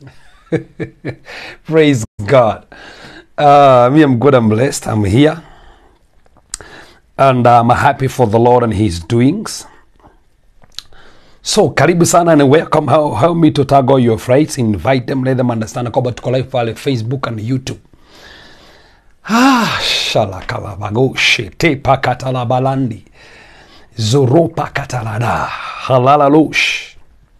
Praise God. Uh, me, I'm good. I'm blessed. I'm here. And I'm happy for the Lord and His doings. So, karibu sana and welcome. How, help me to tag all your friends. Invite them, let them understand kwamba tuko live pale Facebook and YouTube. Ah, shalakalabagoshi tepa katalabalandi zoropa katalada halalalosh.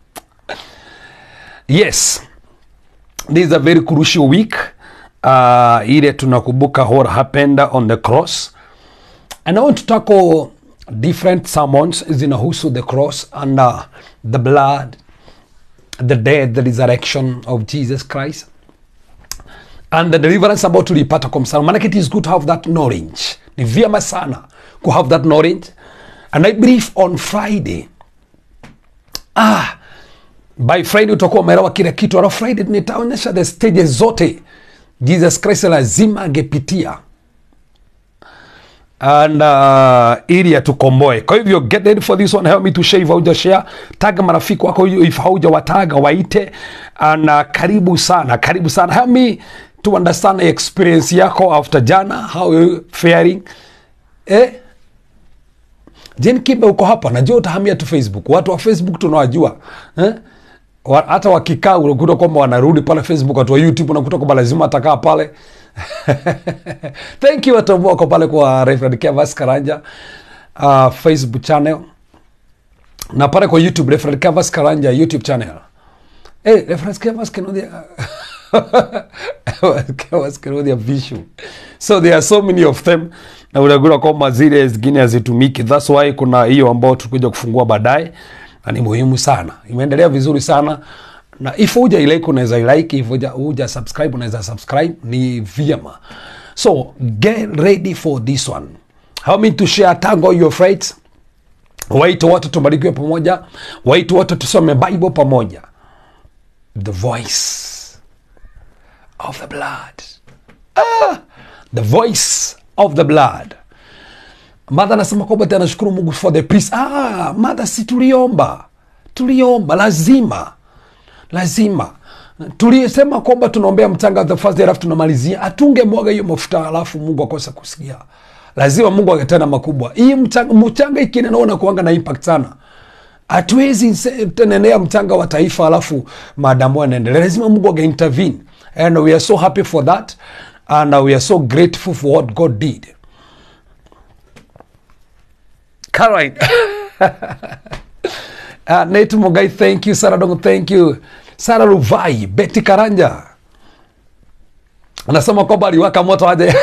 Yes, this is a very crucial week uh, ile tunakumbuka what happened on the cross and I want to tackle different sermons zinahusu the cross and uh, the blood the death the resurrection of Jesus Christ and the deliverance ambayo tuliipata kwa msalaba manake it is good to have that knowledge ni vyema sana ku have that knowledge and I believe on Friday ah, by Friday utakuwa umeelewa kile kitu alafu Friday nitaonyesha the stages zote Jesus Christ lazima angepitia and uh, ili atukomboe. Kwa hivyo get ready for this one, help me to share if hauja share, tag marafiki wako if hauja wataga waite, and uh, karibu sana, karibu sana, help me to understand the experience yako after jana, how you faring eh? Jen Kibe uko hapa, najua utahamia tu Facebook. Watu wa Facebook tunawajua eh? Wa- hata wakikaa unakuta kwamba wanarudi pale Facebook. Watu wa YouTube unakuta kwamba lazima atakaa pale thank you watu ambao wako pale kwa Reverend Kevas Karanja uh, Facebook channel na pale kwa YouTube Reverend Kevas Karanja YouTube channel. Hey, Reverend Kevas Kenodia Kevas Kenodia Vishu. So there are so many of them na unagura kwamba zile zingine hazitumiki. That's why kuna hiyo ambao tulikuja kufungua baadaye na ni muhimu sana. Imeendelea vizuri sana na if huja ilike unaweza ilike, if huja, huja subscribe unaweza subscribe, ni vyema. So get ready for this one. Help me to share tag all your friends. Waite watu tubarikiwe pamoja, waite watu tusome Bible pamoja. The voice of the blood. Ah, the voice of the blood. Madha anasema kwamba tena nashukuru Mungu for the peace. Ah, Madha, si tuliomba, tuliomba, lazima lazima tulisema kwamba tunaombea mchanga the first day, alafu tunamalizia, atunge mwaga hiyo mafuta alafu Mungu akosa kusikia. Lazima Mungu akatenda makubwa. Hii mchanga, mchanga ikinena kuanga na impact sana. Hatuwezi se- tenenea mchanga wa taifa alafu maadamu anaendelea, lazima Mungu aga intervene and we are so happy for that and we are so grateful for what God did. Caroline. Uh, Nate Mugai, thank you. Sarah Dongo, thank you. Sarah Ruvai, Betty Karanja anasema kwamba aliwaka moto aje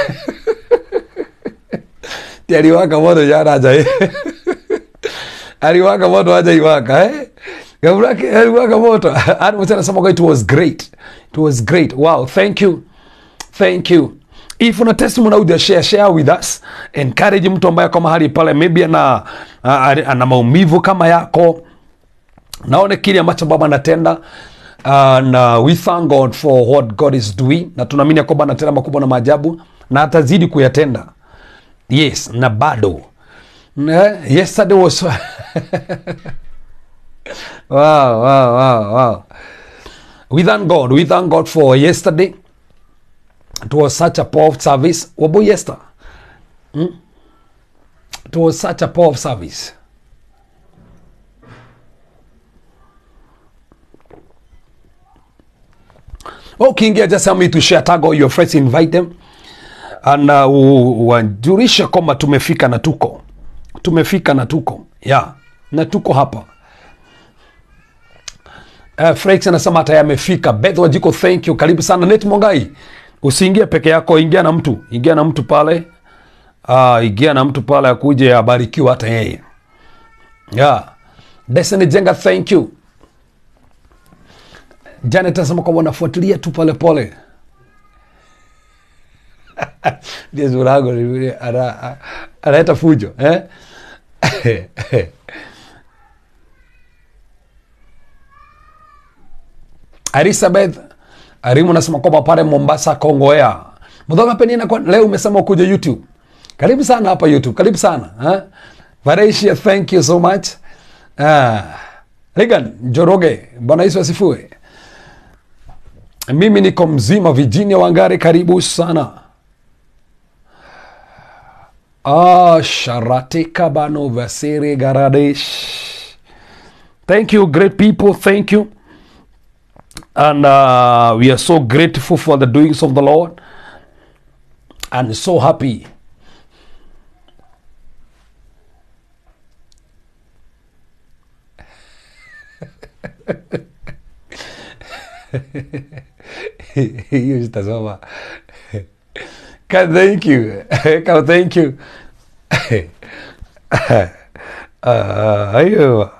Ti aliwaka moto jana aje aliwaka moto aje iwaka eh Gabrake aliwaka moto Hadi mtu anasema kwamba it was great it was great wow thank you thank you if una testimony audio share share with us encourage mtu ambaye kwa mahali pale maybe ana ana maumivu kama yako naone kile ambacho baba anatenda and uh, we thank god for what god is doing na tunaamini ya kwamba anatenda makubwa na maajabu na atazidi kuyatenda yes na bado Ne- yesterday was wow, wow, wow, wow. we thank god we thank god for yesterday it was such a powerful service wabo yester hmm? it was such a powerful service ukiingia just help me to share tag all your friends invite them and uh, u- wajulishe kwamba tumefika na tuko tumefika na tuko yeah na tuko hapa Uh, Frex anasema hata yamefika. Beth Wajiko, thank you, karibu sana. Net Mongai, usiingie peke yako, ingia na mtu, ingia na mtu pale, uh, ingia na mtu pale akuje abarikiwa hata yeye. Yeah. Destiny Jenga, thank you. Janet anasema kwamba wanafuatilia tu pole pole. Ndiye Zurago ni yule ana- a- analeta fujo eh? Elizabeth Arimu nasema kwamba pale Mombasa Kongoea. Mdhoga penina kwa leo umesema kuja YouTube. Karibu sana hapa YouTube. Karibu sana. Ha? Varesia, thank you so much. Ah, Regan Njoroge, Bwana Yesu asifiwe. mimi niko mzima virginia wangari karibu sana ah, sharate kabano vasere garadesh thank you great people thank you and uh, we are so grateful for the doings of the lord and so happy hiyo zitasoma Ka, thank you Ka, thank you Ah, hiyo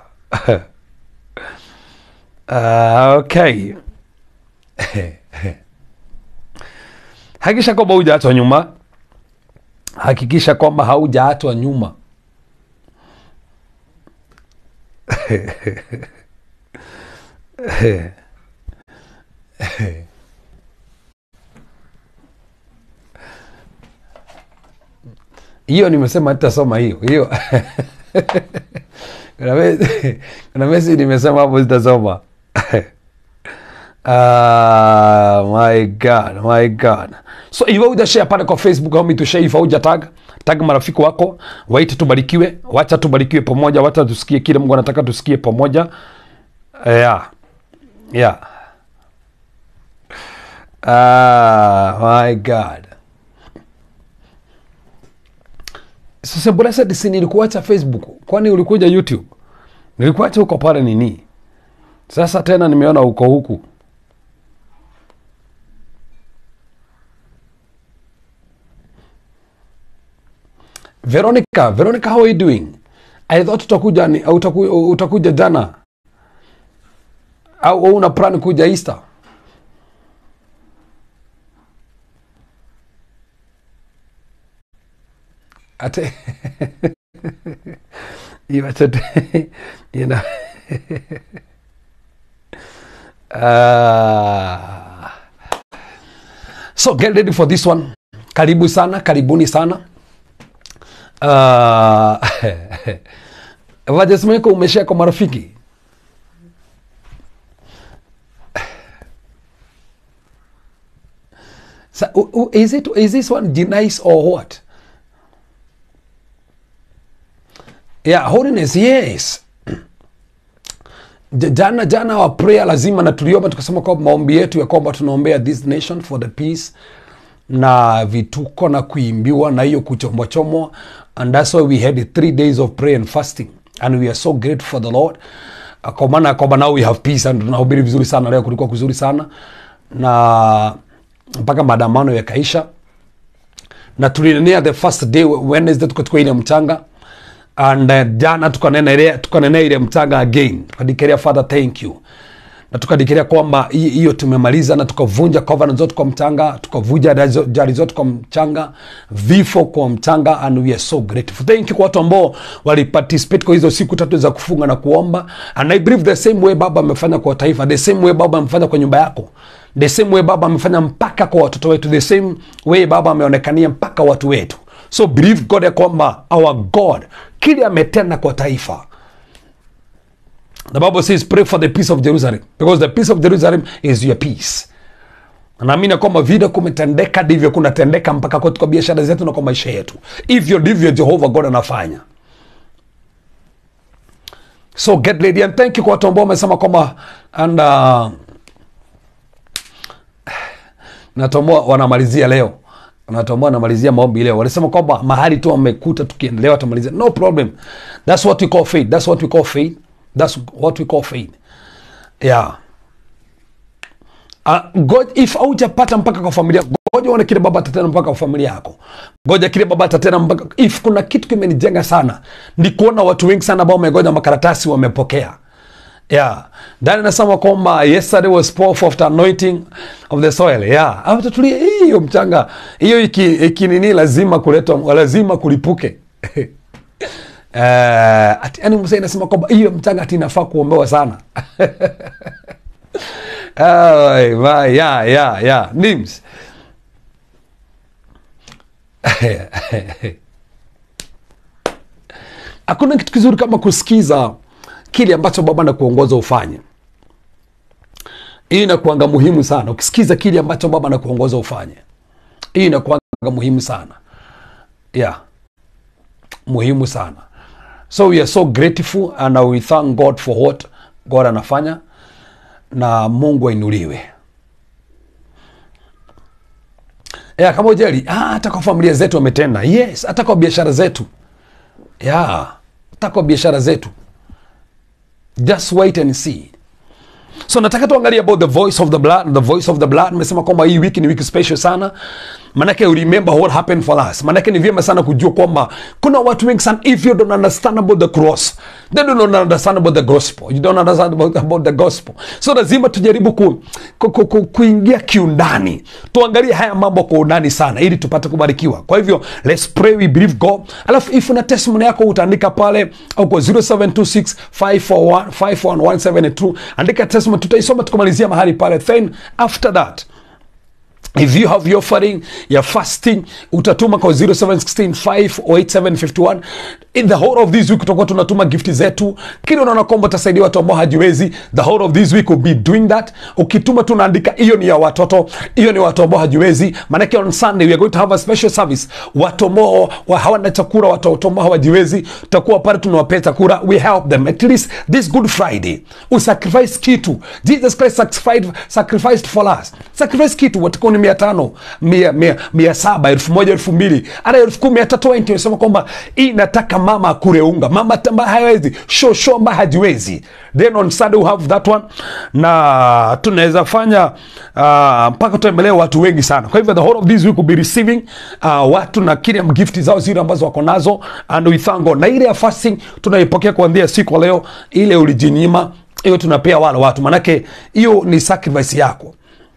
Ah, okay hakikisha kwamba hujaachwa nyuma hakikisha kwamba haujaachwa nyuma hiyo nimesema nitasoma hiyo hiyo kuna mesi- kuna mesi nimesema hapo zitasoma Ah, my god my god so iwe hujashare pale kwa facebook au mitushare ifa huja tag tag marafiki wako waite tubarikiwe wacha tubarikiwe pamoja wacha tusikie kile mungu anataka tusikie pamoja yeah yeah ah my god sasa blessed si nilikuacha facebook kwani ulikuja youtube nilikuacha huko pale nini sasa tena nimeona uko huku veronica veronica how are you doing i thought utakuja ni, utaku, utakuja jana au au una plan kuja easter ate iwachate you know uh, so get ready for this one karibu sana karibuni sana uh, vajesmeko umeshea kwa marafiki Sa, u- u- is, it, is this one nice or what yeah holiness yes J- jana jana wa prayer lazima na tuliomba tukasema kwamba maombi yetu ya kwamba tunaombea this nation for the peace na vituko na kuimbiwa na hiyo kuchomwachomwa and that's why we had three days of prayer and fasting and we are so grateful for the lord Uh, kwa maana ya kwamba now we have peace and tunahubiri vizuri sana leo kulikuwa kuzuri sana na mpaka maandamano yakaisha na tulinenea the first day wednesday tukachukua ile mchanga and uh, jana tukanena ile tukanenea ile mchanga again tukadikerea father thank you na tukadikerea kwamba hi- hiyo tumemaliza na tukavunja covenant zote kwa mchanga tukavunja jari- jari zote kwa mchanga vifo kwa mchanga and we are so grateful thank you kwa watu ambao waliparticipate kwa hizo siku tatu za kufunga na kuomba and i believe the same way baba amefanya kwa taifa the same way baba amefanya kwa nyumba yako the same way baba amefanya mpaka kwa watoto wetu the same way baba ameonekania mpaka watu wetu so believe god ya kwamba our god kile ametenda kwa taifa the bible says pray for the peace of jerusalem because the peace of jerusalem is your peace Na naamini ya kwamba vile kumetendeka ndivyo kunatendeka mpaka kwetu kwa biashara zetu na kwa maisha yetu hivyo ndivyo jehova god anafanya so get ready and thank you kwa watu ambao wamesema kwamba and uh, natomoa wanamalizia leo natomoa wanamalizia maombi leo walisema kwamba mahali tu wamekuta tukiendelea watamalizia no problem that's what we call faith that's what we call faith that's what we call faith yeah Uh, God, if haujapata mpaka kwa familia ngoja uone kile baba atatenda mpaka kwa familia yako ngoja kile baba atatenda mpaka if kuna kitu kimenijenga sana ni kuona watu wengi sana ambao wamegoja makaratasi wamepokea yeah ndani nasema kwamba yesterday was pour of the anointing of the soil yeah hapo tutulie hiyo mchanga hiyo iki, iki nini lazima kuletwa lazima kulipuke Uh, ati, yani msee nasema kwamba hiyo mchanga ati inafaa kuombewa sana Ay, vai, ya ya ya nims hakuna kitu kizuri kama kusikiza kile ambacho baba na kuongoza ufanye hii inakuanga muhimu sana ukisikiza kile ambacho baba anakuongoza ufanye hii inakuanga muhimu sana yeah muhimu sana so we are so grateful and we thank god for what god anafanya na mungu ainuliwe yeah, kama ujali ah, hata kwa familia zetu wametenda yes hata kwa biashara zetu yeah, hata kwa biashara zetu just wait and see so nataka tuangalie about the voice of the blood the voice of the blood nimesema kwamba hii wiki ni wiki special sana manake you remember what happened for us manake ni vyema sana kujua kwamba kuna watu wengi sana if you don't understand about the cross they do not understand about the gospel you don't understand about, about the gospel so lazima tujaribu ku, ku, ku, ku, kuingia kiundani tuangalie haya mambo kwa undani sana ili tupate kubarikiwa kwa hivyo let's pray we believe god alafu if una testimony yako utaandika pale au kwa 0726 541 51172 andika testimony tutaisoma tukamalizia mahali pale then after that if you have your offering your fasting utatuma kwa 0716587751 in the whole of this week tutakuwa tunatuma gifti zetu kile unaona kwamba utasaidia watu ambao hajiwezi the whole of this week will be doing that ukituma tunaandika hiyo ni ya watoto hiyo ni watu ambao hajiwezi maanake on sunday we are going to have a special service watu ambao wa hawana chakula watu ambao hawajiwezi tutakuwa pale tunawapea chakula we help them at least this good friday usacrifice kitu jesus christ sacrificed, sacrificed for us sacrifice kitu watakuwa ni mia tano mia, mia, mia saba elfu moja elfu mbili hata elfu kumi hata 20 unasema kwamba hii nataka mama akure unga mama ambaye hawezi sho sho ambaye hajiwezi then on sunday we have that one na tunaweza fanya uh, mpaka tutembelee watu wengi sana kwa hivyo the whole of this week will be receiving uh, watu na kile gift zao zile ambazo wako nazo and we thank God na ile ya fasting tunaipokea kuanzia siku ya leo ile ulijinyima hiyo tunapea wale watu manake hiyo ni sacrifice yako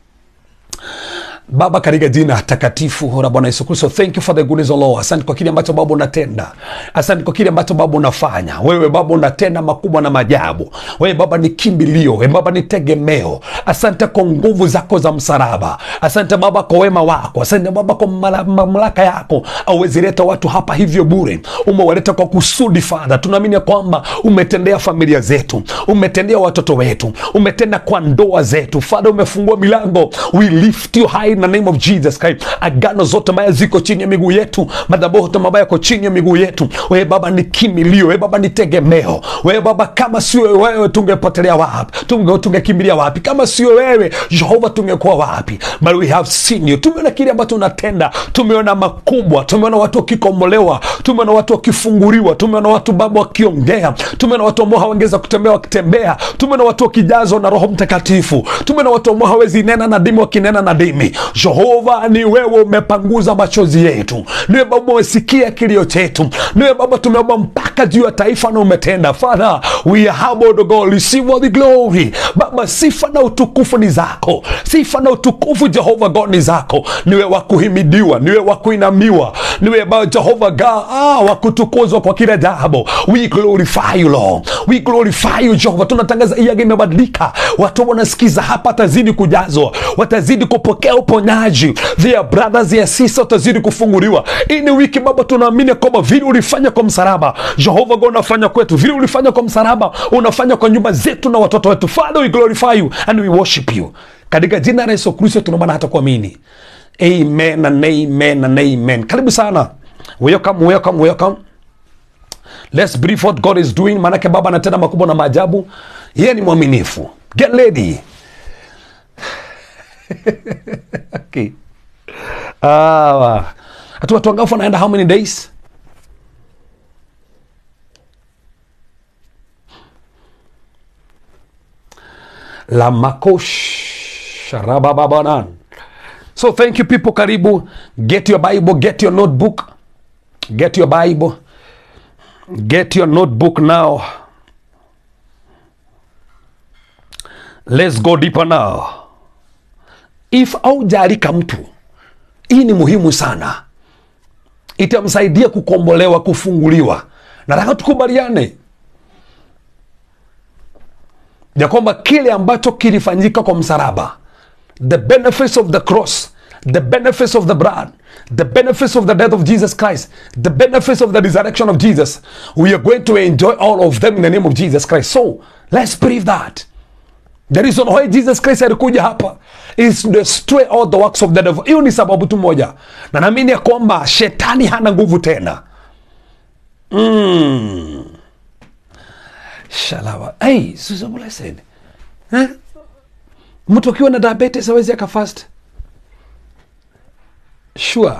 baba katika jina takatifu la bwana yesu kristo thank you for the goodness of Lord. asante kwa kile ambacho baba unatenda asante kwa kile ambacho baba unafanya wewe baba unatenda makubwa na majabu wewe baba ni kimbilio wewe baba ni tegemeo asante kwa nguvu zako za msalaba asante baba kwa wema wako asante baba kwa mala- mamlaka yako auwezileta watu hapa hivyo bure umewaleta kwa kusudi fadha tunaamini ya kwamba umetendea familia zetu umetendea watoto wetu umetenda kwa ndoa zetu fadha umefungua milango we lift you high in the name of jesus Christ agano zote mbaya ziko chini ya miguu yetu madhabahu yote mabaya yako chini ya miguu yetu wewe baba ni kimilio wewe baba ni tegemeo wewe baba kama sio wewe tungepotelea wapi tunge tungekimbilia wapi kama sio wewe jehova tungekuwa wapi but we have seen you tumeona kile ambacho unatenda tumeona makubwa tumeona watu wakikomolewa tumeona watu wakifunguliwa tumeona watu baba wakiongea tumeona watu ambao hawangeza kutembea wakitembea tumeona watu wakijazwa na roho mtakatifu tumeona watu ambao hawezi nena na dimi wakinena na dimi jehova ni wewe umepanguza machozi yetu niwe baba umesikia kilio chetu niwe baba tumeomba mpaka juu ya taifa na umetenda father we are humbled, O God receive all the glory baba sifa na utukufu ni zako sifa na utukufu jehova god ni zako niwe wa kuhimidiwa niwe wa kuinamiwa niwe baba jehova god ah, wa kutukuzwa kwa kila jambo we glorify you lord we glorify you jehova tunatangaza iyaga imebadilika watu wanasikiza hapa watazidi kujazwa watazidi kupokea uponyaji their brothers their sisters watazidi kufunguliwa hii ni wiki baba tunaamini kwamba vile ulifanya kwa msalaba jehova god unafanya kwetu vile ulifanya kwa msalaba unafanya kwa nyumba zetu na watoto wetu father we glorify you and we worship you katika jina la yesu kristo tunaomba na hata kuamini amen and amen and amen karibu sana welcome welcome welcome let's brief what god is doing maanake baba anatenda makubwa na maajabu yeye ni mwaminifu get ready okay. ah, hatu watu wangafu wanaenda how many days la makosh rabababanan so thank you people karibu get your bible get your notebook get your bible get your notebook now let's go deeper now if aujalika mtu hii ni muhimu sana itamsaidia kukombolewa kufunguliwa nataka tukubaliane ya kwamba kile ambacho kilifanyika kwa msalaba the benefits of the cross the benefits of the blood the benefits of the death of jesus christ the benefits of the resurrection of jesus we are going to enjoy all of them in the name of jesus christ so let's believe that the reason why jesus christ alikuja hapa is to destroy all the works of the devil hiyo ni sababu tu moja na naamini ya kwamba shetani hana nguvu tena mm. shalawa hey, Susan Blessed. Eh? mtu akiwa na diabetes awezi akafast sure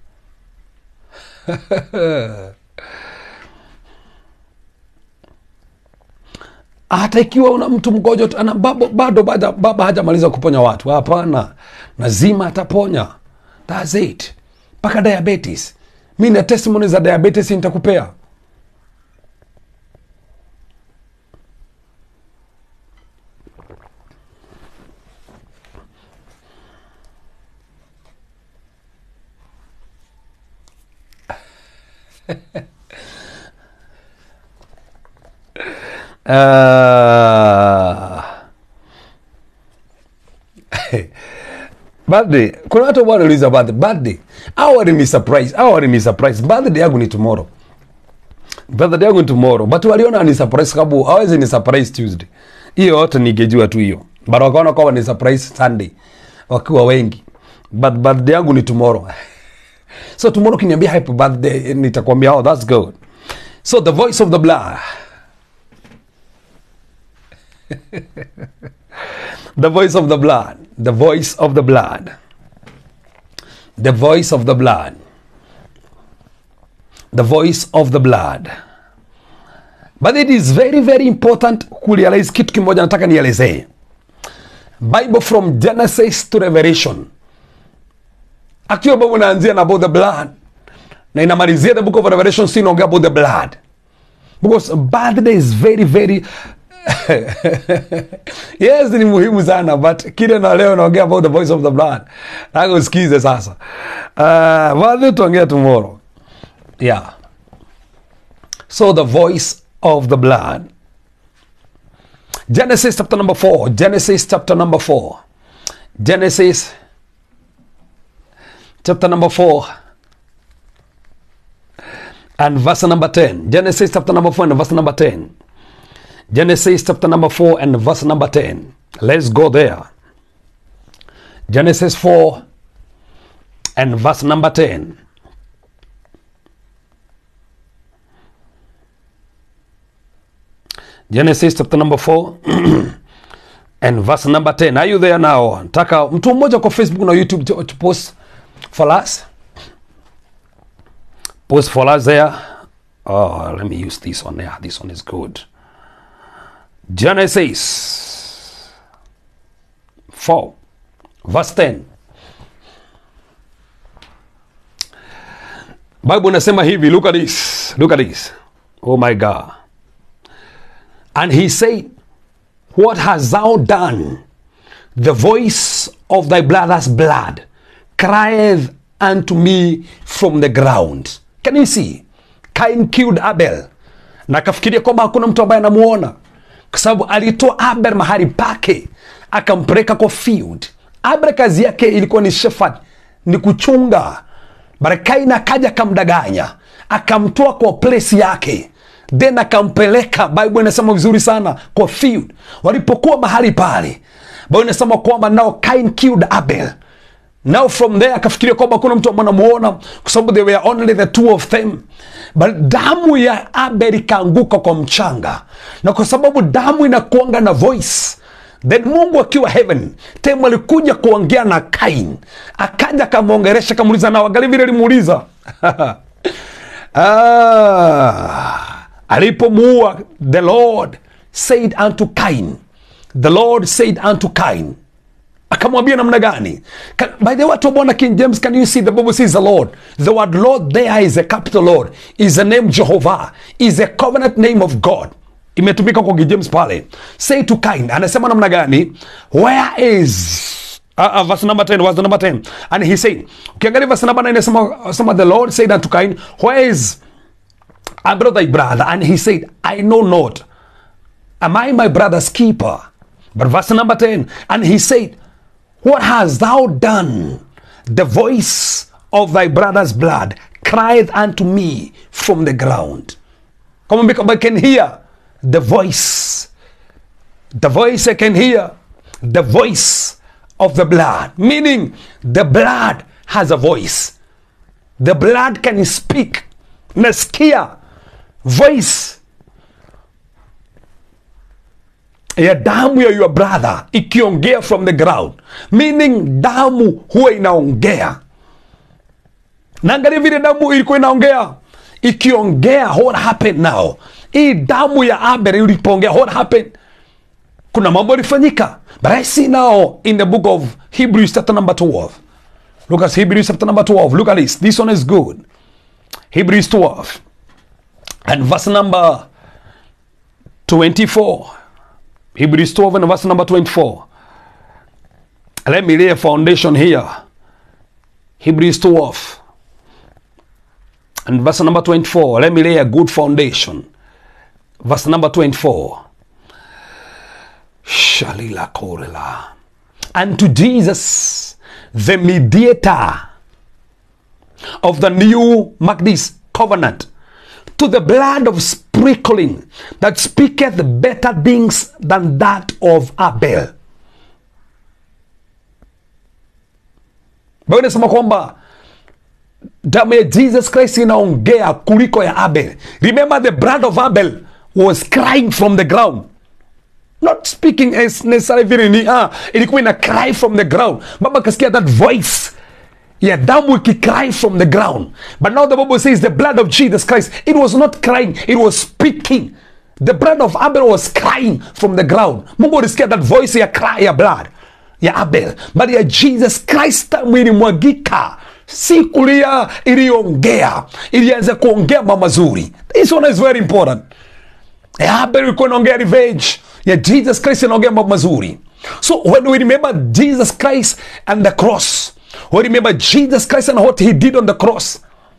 hata ikiwa una mtu mgonjwa tu- ana- babo- bado bado baba hajamaliza kuponya watu hapana lazima ataponya thats it mpaka diabetes mi na testimony za diabetes nitakupea uh, birthday kuna watu ambao wanauliza birthday birthday au walini surprise au walini surprise birthday yangu ni tomorrow birthday yangu ni tomorrow but waliona ni surprise sababu hawezi ni surprise tuesday hiyo yote ningejua tu hiyo but wakaona kwamba ni surprise sunday wakiwa wengi but birthday yangu ni tomorrow so tomorrow kiniambia happy birthday nitakwambia oh that's good so the voice of the blood the voice of the blood the voice of the blood the voice of the blood the voice of the blood but it is very very important kurealize kitu kimoja nataka nielezee bible from genesis to revelation akiwa bible inaanzia na about the blood na inamalizia the book of revelation si inaongea about the blood because birthday is very very yes ni muhimu sana but kile na leo naongea about the voice of the blood nataka usikize sasa uh, birthday tuongea tomorrow yeah so the voice of the blood genesis chapter number 4 genesis chapter number 4 genesis chapter number 4 and verse number 10 genesis chapter number 4 and verse number 10 Genesis chapter number 4 and verse number 10. Let's go there. Genesis 4 and verse number 10. Genesis chapter number 4 and verse number 10. Are you there now? Nataka mtu mmoja kwa Facebook na YouTube to, to post for us. Post for us there. Oh, let me use this one. Yeah, this one is good. Genesis 4, verse 10. Bible inasema hivi, look at this, look at this. Oh my God. And he said, What hast thou done? The voice of thy brother's blood crieth unto me from the ground. Can you see? Cain killed Abel. Na akafikiria kwamba hakuna mtu ambaye anamuona kwa sababu alitoa Abel mahali pake akampeleka kwa field. Abel kazi yake ilikuwa ni shepherd, ni kuchunga. But Kain akaja akamdanganya, akamtoa kwa place yake then akampeleka, Bible inasema vizuri sana, kwa field. Walipokuwa mahali pale, Bible inasema kwamba now Cain killed Abel. Now from there akafikiria kwamba kuna mtu ambaye anamuona kwa sababu they were only the two of them, but damu ya Abel ikaanguka kwa mchanga, na kwa sababu damu inakuanga na voice then Mungu akiwa heaven temu alikuja kuongea na Kain, akaja akamwongeresha, akamuuliza na wangali vile alimuuliza ah, alipomuua the Lord said unto Cain, the Lord said unto Cain akamwambia namna gani Ka- by the way watu wa bwana king james can you see the bible says the lord the word lord there is a capital lord is the name jehovah is a covenant name of god imetumika kwa king james pale say to kain anasema namna gani where is uh, uh, verse number 10 verse number 10 and he said ukiangalia verse number 9 anasema sema the lord said unto kain where is Abel thy brother and he said i know not Am I my brother's keeper? But verse number 10, and he said, What hast thou done? The voice of thy brother's blood cried unto me from the ground. Come on, because I can hear the voice the voice I can hear, the voice of the blood, meaning the blood has a voice. The blood can speak. Nasikia voice ya damu ya your brother ikiongea from the ground, meaning damu huwa inaongea. Naangalia vile damu ilikuwa inaongea ikiongea, what happened now? Hii damu ya Abel ilipoongea, what happened? Kuna mambo ilifanyika, but I see now in the book of Hebrews chapter number 12. Look at Hebrews chapter number 12. Look at this. This one is good. Hebrews 12 and verse number 24. Hebrews 12 and verse number 24. Let me lay a foundation here. Hebrews 12 and verse number 24. Let me lay a good foundation. Verse number 24. Shalila Korela. And to Jesus, the mediator of the new, mark this, covenant, to the blood of sprinkling that speaketh better things than that of Abel. Biblia inasema kwamba damu ya Jesus Christ inaongea kuliko ya Abel. Remember the blood of Abel was crying from the ground not speaking as necessarily vile ni ah, ilikuwa ina cry from the ground. Baba kasikia that voice ya damu ikicry from the ground, but now the Bible says the blood of Jesus Christ, it was not crying, it was speaking. The blood of Abel was crying from the ground. Mungu alisikia that voice ya cry ya blood ya Abel, but ya Jesus Christ damu ilimwagika si kulia, iliongea, ilianza kuongea mambo mazuri. This one is very important. Ya Abel ilikuwa inaongea revenge ya Jesus Christ inaongea mambo mazuri. So when we remember Jesus Christ and the cross, we remember Jesus Christ and what he did on the cross.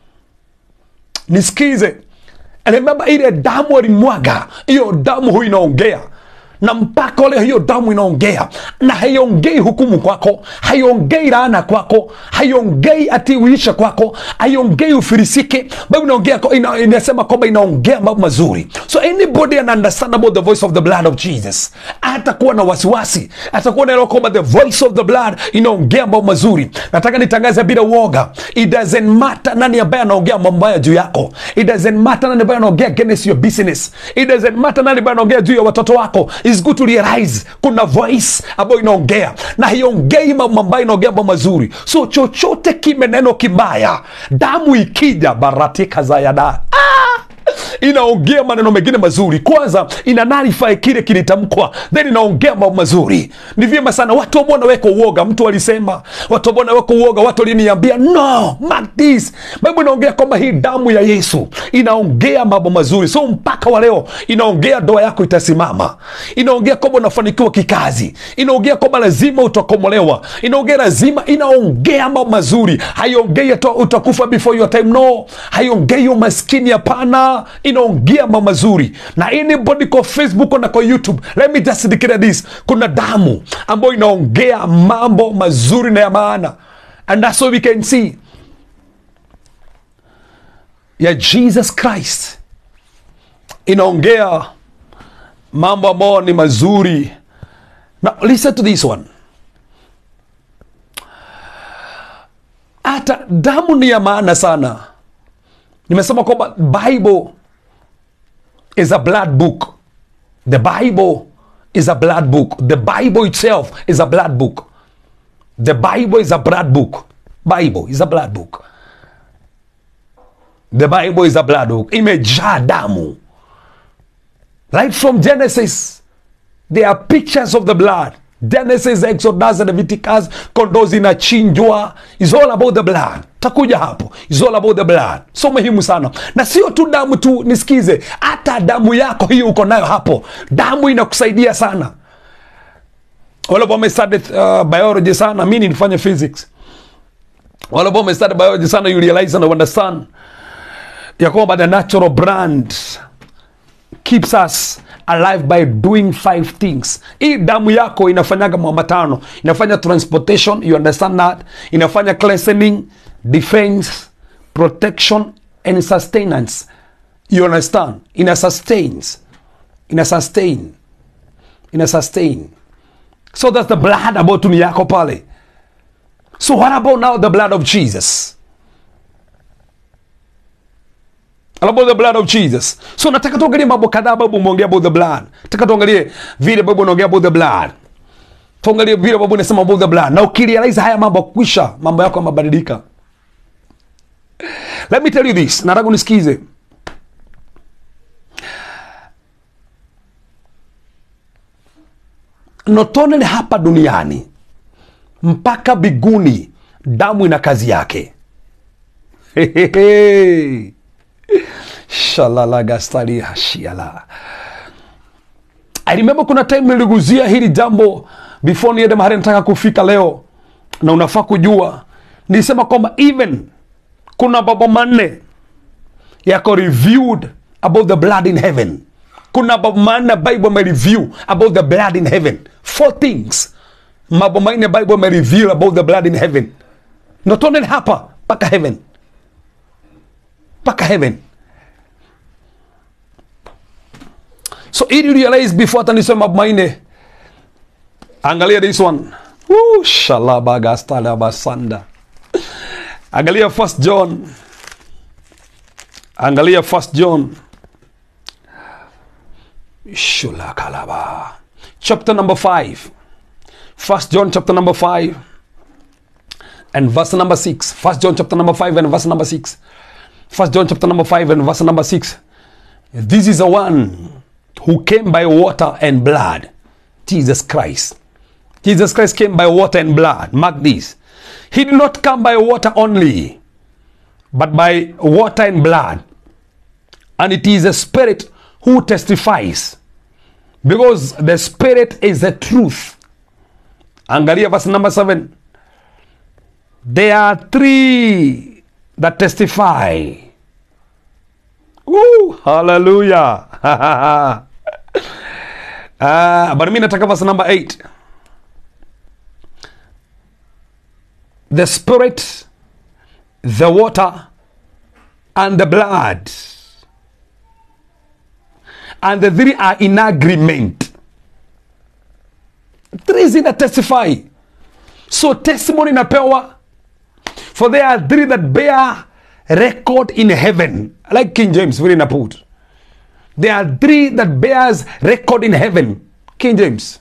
Nisikize, remember ile damu alimwaga, hiyo damu huwa inaongea na mpaka leo hiyo damu inaongea na haiongei hukumu kwako haiongei laana kwako haiongei ati uisha kwako haiongei ufirisike bali inaongea ina, inasema kwamba inaongea mambo mazuri so anybody an understand about the voice of the blood of jesus atakuwa na wasiwasi atakuwa naelewa kwamba the voice of the blood inaongea mambo mazuri nataka nitangaze bila uoga it doesn't matter nani ambaye anaongea mambo mabaya juu yako it doesn't matter nani ambaye anaongea against your business it doesn't matter nani ambaye anaongea juu ya watoto wako is good to realize kuna voice ambayo inaongea na hiongei mambo ambayo inaongea mambo mazuri so chochote kime neno kibaya damu ikija baratika za yada ah! inaongea maneno mengine mazuri kwanza ina narify kile kilitamkwa then inaongea mambo mazuri ni vyema sana watu ambao wanaweka uoga mtu alisema watu ambao wanaweka uoga watu waliniambia no mark this bible inaongea kwamba hii damu ya yesu inaongea mambo mazuri so mpaka wa leo inaongea ndoa yako itasimama inaongea kwamba unafanikiwa kikazi inaongea kwamba lazima utakomolewa inaongea lazima inaongea mambo mazuri haiongei ata- utakufa before your time no haiongei umaskini hapana inaongea mambo mazuri na anybody kwa facebook na kwa youtube let me just declare this kuna damu ambayo inaongea mambo mazuri na ya maana and that's what we can see ya jesus christ inaongea mambo ambayo ni mazuri now listen to this one hata damu ni ya maana sana nimesema kwamba bible is a blood book the bible is a blood book the bible itself is a blood book the bible is a blood book bible is a blood book the bible is a blood book imejaa damu right from genesis there are pictures of the blood genesis exodus and leviticus kondoo zinachinjwa is all about the blood takuja hapo is all about the blood so muhimu sana na sio tu damu tu nisikize hata damu yako hiyo uko nayo hapo damu inakusaidia sana wale ambao wamestudy uh, biology sana mi nilifanya physics wale ambao wamestudy biology sana you realize and understand ya kwamba the natural brand keeps us alive by doing five things hii damu yako inafanyaga mambo matano inafanya transportation you understand that inafanya cleansing defense protection and sustenance you understand ina sustains ina sustain ina sustain so that's the blood ambayo tu ni yako pale so what about now the blood of jesus What about the blood of jesus so nataka tuangalie mambo kadhaa babu umeongea about the blood nataka tuangalie vile babu unaongea about the blood tuangalie vile babu unasema about the blood na ukirealize haya mambo kwisha mambo yako yamebadilika let me tell you this nataka unisikize not only hapa duniani mpaka biguni damu ina kazi yake Hehehe. shalalagastaliashiala i remember kuna time niliguzia hili jambo before niende mahali nataka kufika leo na unafaa kujua nilisema kwamba even kuna baba manne yako reviewed about the blood in heaven kuna mambo manne bible amereview about the blood in heaven four things mambo manne bible amereveal about the blood in heaven not only hapa mpaka heaven mpaka heaven so ili realize before hata nisema mambo manne angalia this one Woo, shalabagastalavasanda angalia first john angalia first john shulakalaba chapter number 5 first john chapter number 5 and verse number 6 first john chapter number 5 and verse number 6 first john chapter number 5 and verse number 6 this is the one who came by water and blood jesus christ jesus christ came by water and blood mark this he did not come by water only but by water and blood and it is the spirit who testifies because the spirit is the truth angalia verse number 7 there are three that testify Woo, hallelujah uh, but mi nataka verse number 8 the spirit the water and the blood and the three are in agreement three zina testify so testimony inapewa for there are three that bear record in heaven like king james vile ina put there are three that bears record in heaven king james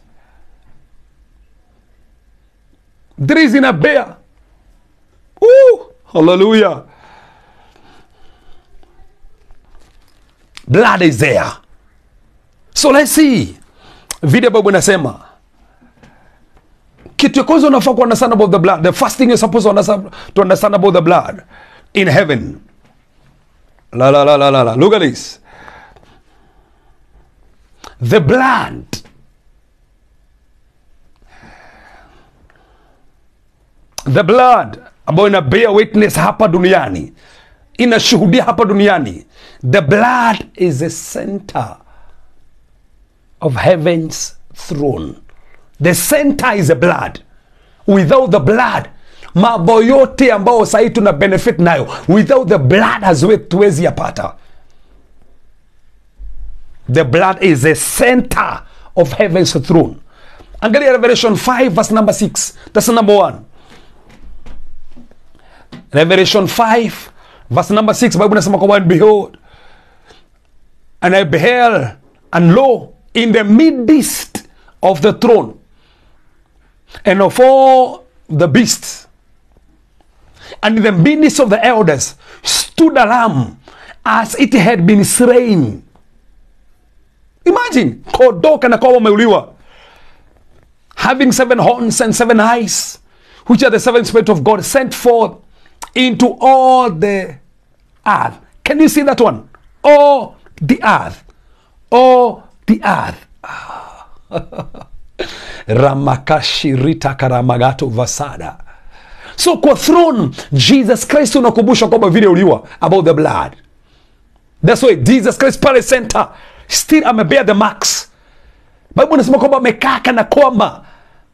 three zina bear Woo! hallelujah blood is there so let's see vile bible inasema kitu ya kwanza unafaa ku understand about the blood the first thing you're supposed to understand, to understand about the blood in heaven la la la la la la look at this the blood the blood ambayo ina bear witness hapa duniani inashuhudia hapa duniani the blood is the center of heaven's throne the center is the blood without the blood mambo yote ambayo sahii tuna benefit nayo without the blood haziwetuwezi yapata the blood is the center of heaven's throne angalia revelation 5 verse number 6 that's number 1 revelation 5 verse number 6 bible nasema kwamba and behold and i beheld and lo in the midst of the throne and of all the beasts and in the midst of the elders stood a lamb as it had been slain imagine kondoo kana kwamba umeuliwa having seven horns and seven eyes which are the seven spirit of god sent forth into all the earth can you see that one all the earth all the earth ramakashirita karamagato vasada so kwa throne jesus christ unakumbusha kwamba vile uliwa about the blood thats why jesus christ pale center still amebea the marks bible inasema kwamba amekaa kana kwamba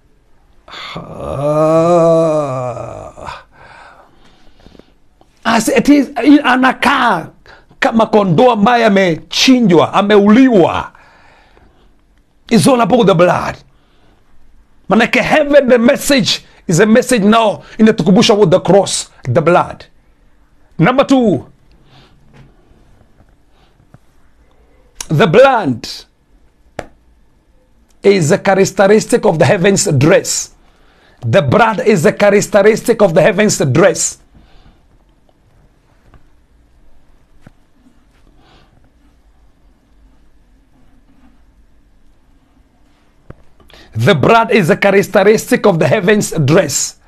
As it is, anakaa kama kondoo ambaye amechinjwa ameuliwa is all about the blood manake heaven the message is a message now inatukumbusha about the cross the blood number two the blood is a characteristic of the heavens dress the blood is a characteristic of the heavens dress The blood is a characteristic of the heavens dress.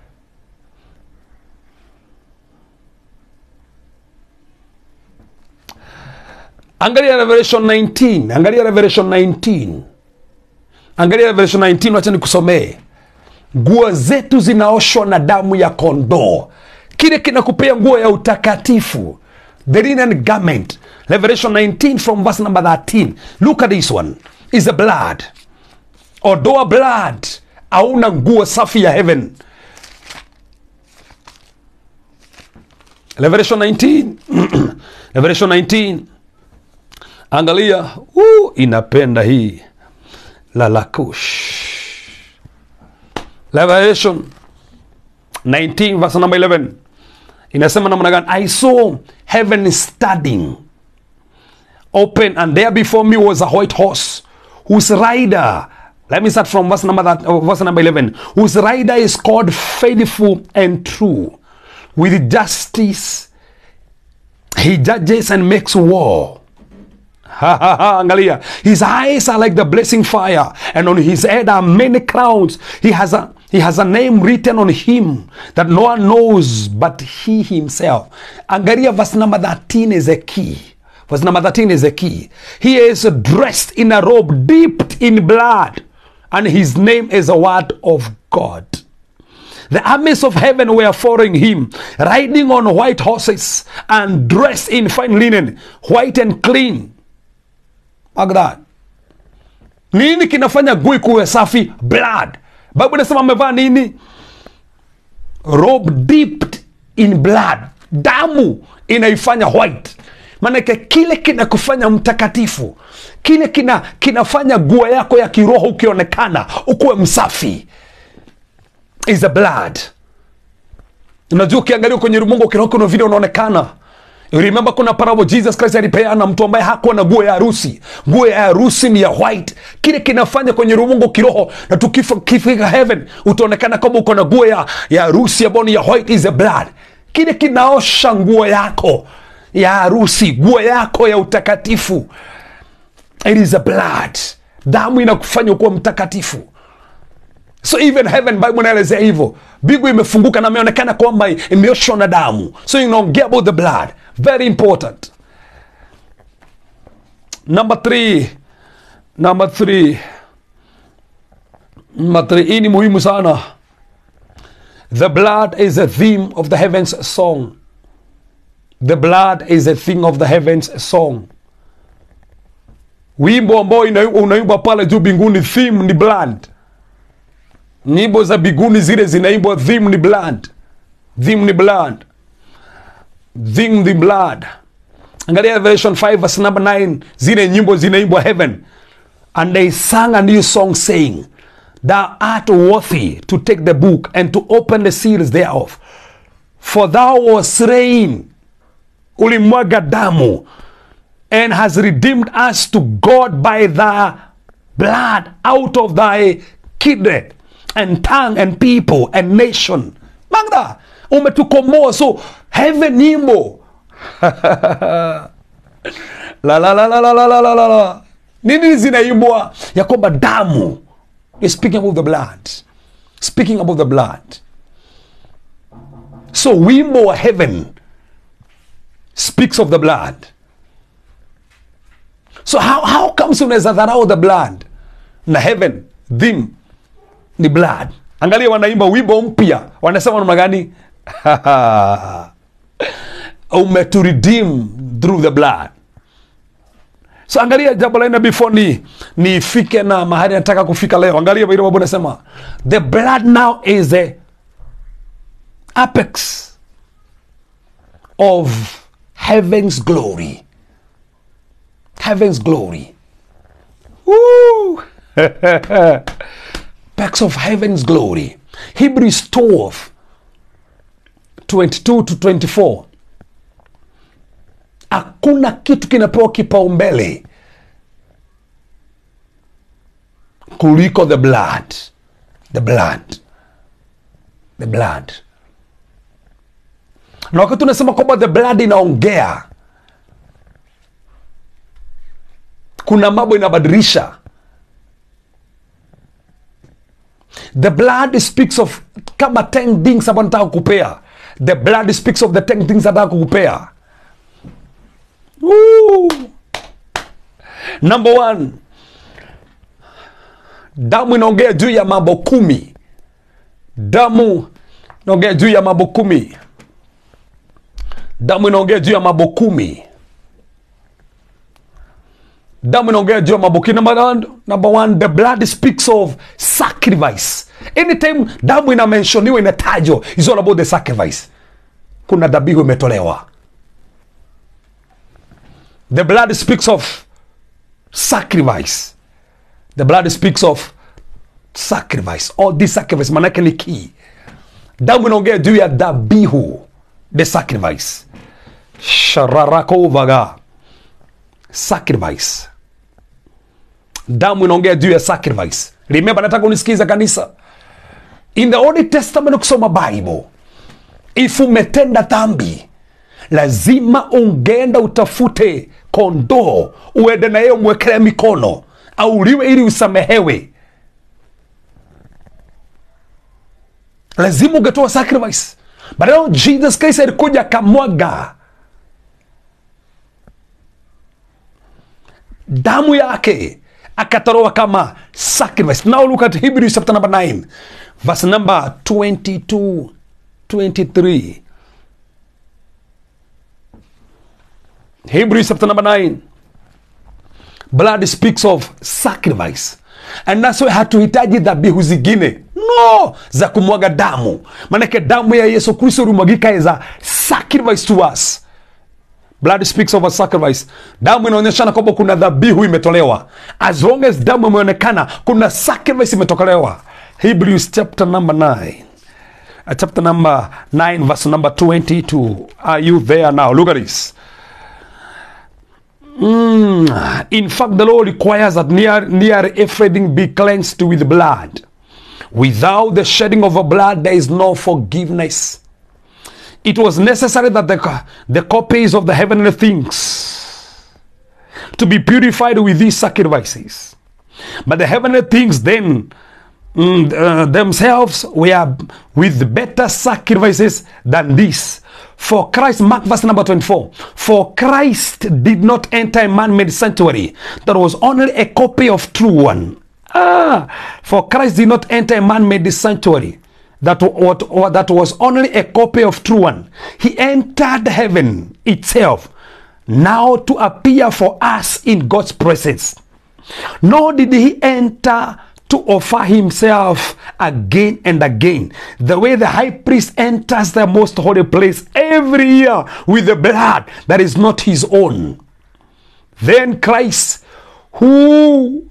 Angalia Revelation 19, angalia Revelation 19, angalia Revelation 19, wacha nikusomee. Nguo zetu zinaoshwa na damu ya kondoo, kile kinakupea nguo ya utakatifu, the linen garment. Revelation 19 from verse number 13. Look at this one, is the blood odoa blood auna nguo safi ya heaven revelation 19 revelation 19 angalia uh, inapenda hii lalakush revelation 19 verse number 11 inasema namna gani i saw heaven standing open and there before me was a white horse whose rider let me start from verse number that, uh, verse number 11 whose rider is called faithful and true with justice he judges and makes war Ha, ha, ha, angalia his eyes are like the blazing fire and on his head are many crowns he has a he has a name written on him that no one knows but he himself angalia verse number 13 is a key verse number 13 is a key he is dressed in a robe dipped in blood and his name is a word of god the armies of heaven were following him, riding on white horses and dressed in fine linen, white and clean. Like that. Nini kinafanya gui kuwe safi? Blood. Bible inasema amevaa nini? Robe dipped in blood. Damu inaifanya white. Maanake kile kinakufanya mtakatifu, kile kina kinafanya guo yako ya kiroho ukionekana ukuwe msafi is the blood unajua ukiangalia kwenye ulimwengu kiroho kuna vile unaonekana You remember kuna parable jesus christ alipeana mtu ambaye hakuwa na nguo ya harusi nguo ya harusi ni ya white kile kinafanya kwenye ulimwengu kiroho na tukifika heaven utaonekana kama uko na nguo ya ya harusi ambayo ni ya white is the blood kile kinaosha nguo yako ya harusi nguo yako ya utakatifu it is the blood damu inakufanya kuwa mtakatifu so even heaven bible inaelezea hivyo mbingu imefunguka na imeonekana kwamba imeoshwa na damu so inaongea about the blood very important number three number three number three hii ni muhimu sana the blood is a theme of the heavens song the blood is a thing of the heavens song wimbo ambao unaimbwa pale juu mbinguni theme ni blood nyimbo za biguni zile zinaimbwa theme ni blood theme ni blood theme ni blood angalia revelation 5 verse number 9 zile nyimbo zinaimbwa heaven and they sang a new song saying thou art worthy to take the book and to open the seals thereof for thou was slain ulimwaga damu and has redeemed us to god by thy blood out of thy kindred and tongue and people and nation magda umetukomoa so heaven nyimbo la la la la la la la la la la nini zinaimbwa ya kwamba damu is speaking about the blood speaking about the blood so wimbo wa heaven speaks of the blood so how, how comes unaweza dharau the blood na heaven theme ni blood angalia wanaimba wimbo mpya wanasema namna gani umeturedeem through the blood so angalia jambo la nne before ni nifike na mahali nataka kufika leo angalia vile babu nasema the blood now is the apex of heaven's glory heaven's glory Woo! Packs of heaven's glory. Hebrews 12 22 to 24. Hakuna kitu kinapewa kipaumbele kuliko the blood. The blood. The blood. Na wakati unasema kwamba the blood inaongea, kuna mambo inabadilisha. The blood speaks of kama 10 things ambayo nataka kukupea. The blood speaks of the 10 things nataka kukupea. Woo! Number one, damu inaongea juu ya mambo kumi. Damu inaongea juu ya mambo kumi. Damu inaongea juu ya mambo kumi. Damu inaongea juu ya mambo kumi. Number one, number one, the blood speaks of sacrifice. Anytime damu inamenshoniwa inatajwa, is all about the sacrifice. Kuna dhabihu imetolewa. The blood speaks of sacrifice. The blood speaks of sacrifice. All this sacrifice manake ni key. Damu inaongea juu ya dhabihu, the sacrifice. Shararakovaga, sacrifice. Damu inaongea juu ya sacrifice. Remember, nataka unisikiza kanisa. In the Old Testament ukisoma Bible, if umetenda dhambi lazima ungeenda utafute kondoo uende na yeye umwekelee mikono auliwe ili usamehewe lazima ungetoa sacrifice but now jesus christ alikuja akamwaga damu yake akatoroa kama sacrifice now look at hebrews chapter number 9 verse number 22 23 Hebrews chapter number 9. Blood speaks of sacrifice. And that's why hatuhitaji dhabihu zingine no za kumwaga damu, maanake damu ya Yesu Kristo ulimwagika as a sacrifice to us. Blood speaks of a sacrifice. Damu inaonyeshana kwamba kuna dhabihu imetolewa. As long as damu imeonekana, kuna sacrifice imetolewa. Hebrews chapter number 9. Uh, chapter number 9 verse number 22. Are you there now? Look at this. Mm. In fact, the law requires that near, near everything be cleansed with blood. Without the shedding of a blood, there is no forgiveness. It was necessary that the, the copies of the heavenly things to be purified with these sacrifices. But the heavenly things then mm, uh, themselves were with better sacrifices than this. For Christ, Mark verse number 24. For Christ did not enter a man made sanctuary, that was only a copy of true one. Ah, for Christ did not enter a man made sanctuary, that, what, or that was only a copy of true one. He entered heaven itself, now to appear for us in God's presence. Nor did he enter to offer himself again and again. The way the high priest enters the most holy place every year with the blood that is not his own. Then Christ, who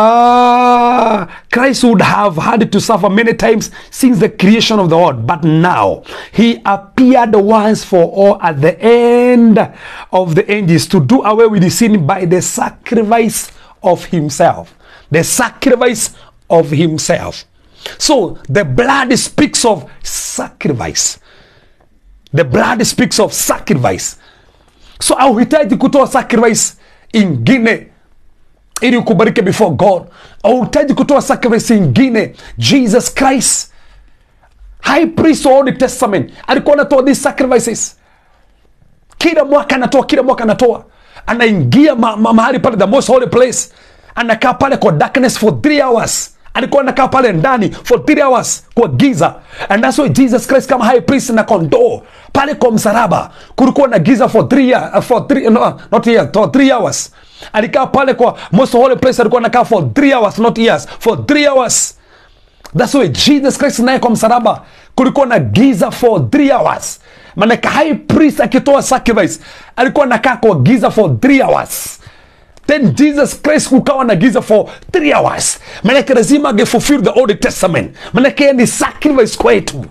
ah, Christ would have had to suffer many times since the creation of the world, but now he appeared once for all at the end of the ages to do away with the sin by the sacrifice of himself. The sacrifice of himself. So the blood speaks of sacrifice. The blood speaks of sacrifice. So hauhitaji kutoa sacrifice ingine ili ukubalike before God. Hauhitaji kutoa sacrifice ingine. Jesus Christ, high priest of Old Testament, alikuwa anatoa these sacrifices kila mwaka, anatoa kila mwaka, anatoa anaingia ma, ma, mahali pale the most holy place, anakaa pale kwa darkness for three hours alikuwa anakaa pale ndani for three hours kwa giza and that's why jesus christ kama high priest na kondoo pale kwa msalaba kulikuwa na giza for three, year, uh, for three, no, not year, for three hours alikaa pale kwa most holy place alikuwa anakaa for three hours not years for three hours that's why jesus christ naye kwa msalaba kulikuwa na giza for three hours manake high priest akitoa sacrifice alikuwa anakaa kwa giza for three hours then jesus christ kukawa na giza for three hours manake lazima angefulfill the old testament manake yeye ni sacrifice kwetu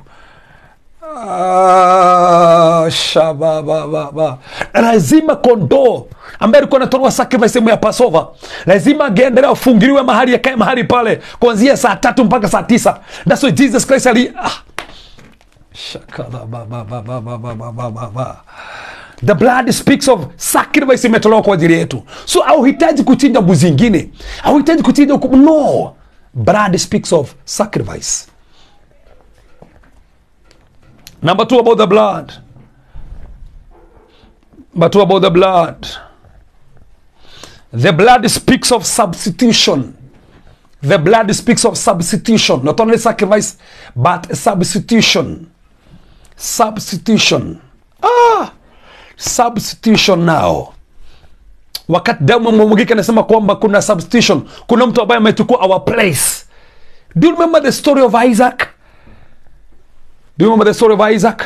Ah, shabababa lazima kondoo ambaye alikuwa anatolewa sacrifice sehemu ya pasova lazima angeendelea afungiliwe mahali yakae mahali pale kuanzia saa tatu mpaka saa tisa that's why jesus christ ali ah. Shakalababababababababa. the blood speaks of sacrifice imetolewa kwa ajili yetu so auhitaji kuchinja mbuzi ingine auhitaji kuchinja huku- no blood speaks of sacrifice number two about the blood number two about the blood the blood speaks of substitution the blood speaks of substitution not only sacrifice but substitution substitution ah substitution now wakati damu imemwagika anasema kwamba kuna substitution kuna mtu ambaye amechukua our place do you remember the story of isaac do you remember the story of isaac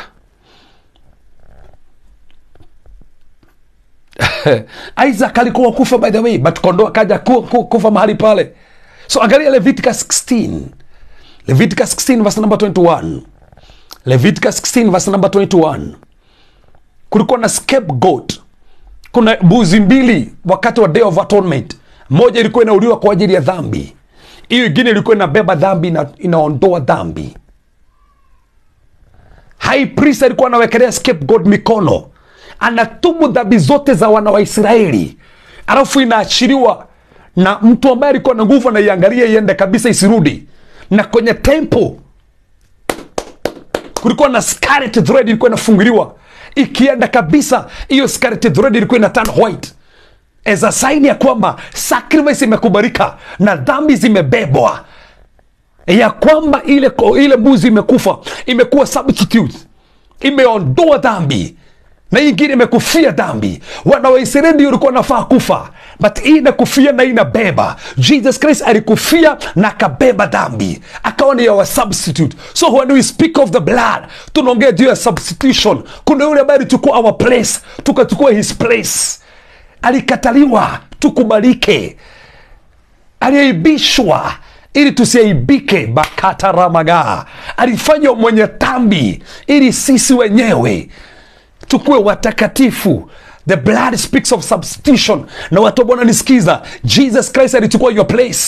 isaac alikuwa kufa by the way but kondoo akaja ku, ku, kufa mahali pale so angalia leviticus 16 leviticus 16 verse number 21 leviticus 16 verse number 21 kulikuwa na scapegoat kuna mbuzi mbili wakati wa day of atonement moja ilikuwa inauliwa kwa ajili ya dhambi hiyo ingine ilikuwa inabeba dhambi na inaondoa dhambi high priest alikuwa anawekelea scapegoat mikono anatubu dhambi zote za wana wa israeli alafu inaachiliwa na mtu ambaye alikuwa na nguvu anaiangalia iende kabisa isirudi na kwenye temple kulikuwa na scarlet thread ilikuwa inafunguliwa ikienda kabisa hiyo scarlet thread ilikuwa ina turn white as a sign ya kwamba sacrifice imekubalika na dhambi zimebebwa ya kwamba ile, ile mbuzi imekufa imekuwa substitute imeondoa dhambi na hii ingine imekufia dhambi wana waisraeli ndio ulikuwa nafaa kufa but hii inakufia na hii inabeba jesus christ alikufia na akabeba dhambi akawa ni our substitute so when we speak of the blood tunaongea juu ya substitution kuna yule ambaye alichukua our place tukachukua his place alikataliwa tukubalike aliaibishwa ili tusiaibike bakataramagaa alifanywa mwenye tambi ili sisi wenyewe tukuwe watakatifu the blood speaks of substitution na watu wa bwana nisikiza jesus christ alichukua your place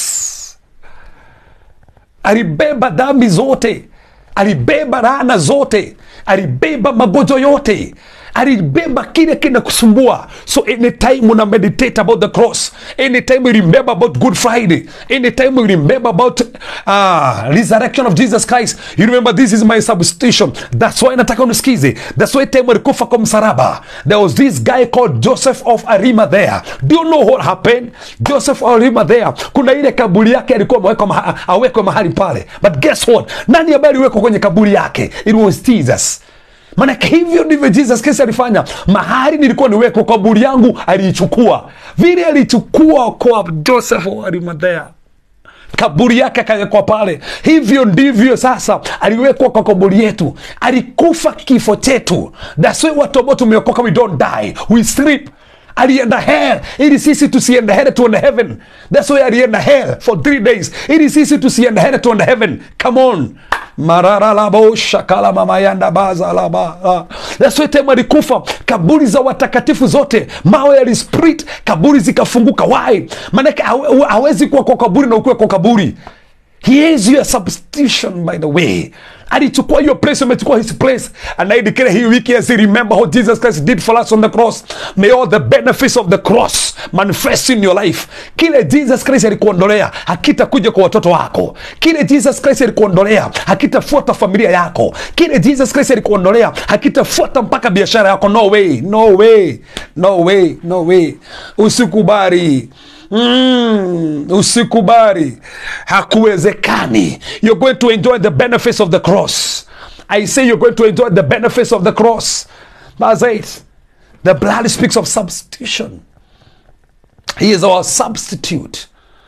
alibeba dhambi zote alibeba laana zote alibeba magonjwa yote alibeba kile kinakusumbua so anytime una meditate about the cross anytime you remember about good friday anytime you remember about uh, resurrection of jesus christ you remember this is my substitution that's why nataka unisikize that's why time alikufa kwa msalaba there was this guy called joseph of arimathea do you know what happened joseph of arimathea kuna ile kaburi yake alikuwa amewekwa maha, awekwe mahali pale but guess what nani ambaye aliwekwa kwenye kaburi yake it was jesus manake hivyo ndivyo jesus kristo alifanya mahali nilikuwa niwekwa kaburi yangu aliichukua vile alichukua kwa joseph wa arimathea kaburi yake akawekwa pale hivyo ndivyo sasa aliwekwa kwa kaburi yetu alikufa kifo chetu that's why watu ambao tumeokoka we don't die we sleep alienda hell ili sisi tusiende hell tuende heaven that's why alienda hell for three days ili sisi tusiende hell tuende heaven come on mararalabo shakala mamayanda bazalaba that's why time alikufa kaburi za watakatifu zote mawe yalisprit kaburi zikafunguka why maanake hawe- hawezi kuwa kwa kaburi na ukuwe kwa kaburi he is your substitution by the way alichukua your place amechukua his place and i declare hii wiki as you remember what jesus christ did for us on the cross may all the benefits of the cross manifest in your life kile jesus christ alikuondolea hakitakuja kwa watoto wako kile jesus christ alikuondolea hakitafuata familia yako kile jesus christ alikuondolea hakitafuata mpaka biashara yako no way no way no way no way usikubali Mm, usikubali hakuwezekani you're going to enjoy the benefits of the cross i say you're going to enjoy the benefits of the cross verse 8 the blood speaks of substitution he is our substitute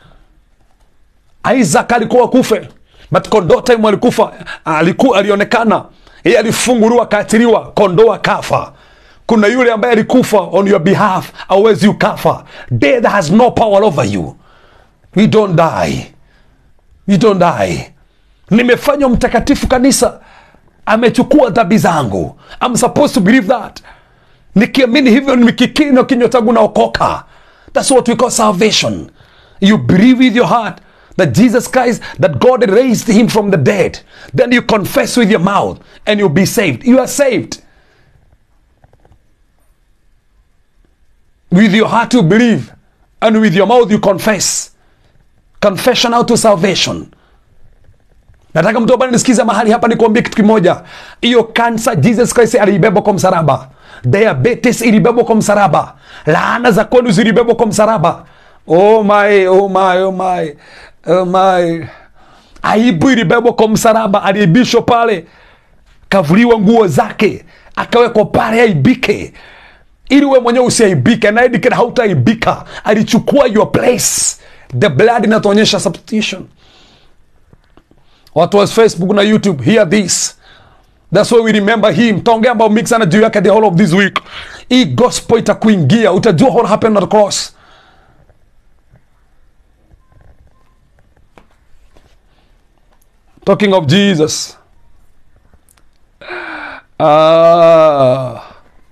isaac alikuwa kufe but kondoo time alikufa aliku, alionekana yeye alifunguliwa akaachiliwa kondoo akafa kuna yule ambaye alikufa on your behalf awezi ukafa death has no power over you we don't die we don't die nimefanywa mtakatifu kanisa amechukua dhambi zangu I'm supposed to believe that nikiamini hivyo nikikiri na kinywa changu naokoka that's what we call salvation you believe with your heart that jesus christ that god raised him from the dead then you confess with your mouth and you'll be saved you are saved with your heart you believe and with your mouth you confess confession out to salvation nataka mtu ambaye nisikiza mahali hapa nikuambia kitu kimoja hiyo kansa jesus christ aliibebwa kwa msalaba diabetes ilibebwa kwa msalaba laana za kwenu zilibebwa kwa msalaba oh my, oh my, oh my, oh my. aibu ilibebwa kwa msalaba aliibishwa pale kavuliwa nguo zake akawekwa pale aibike ili we mwenyewe usiaibike anaedikena hautaaibika alichukua your place the blood inatuonyesha substitution watu wa facebook na youtube hear this thats why we remember him taongea ambao mix sana juu yake the whole of this week hii gospel itakuingia utajua what happened at the cross talking of jesus ah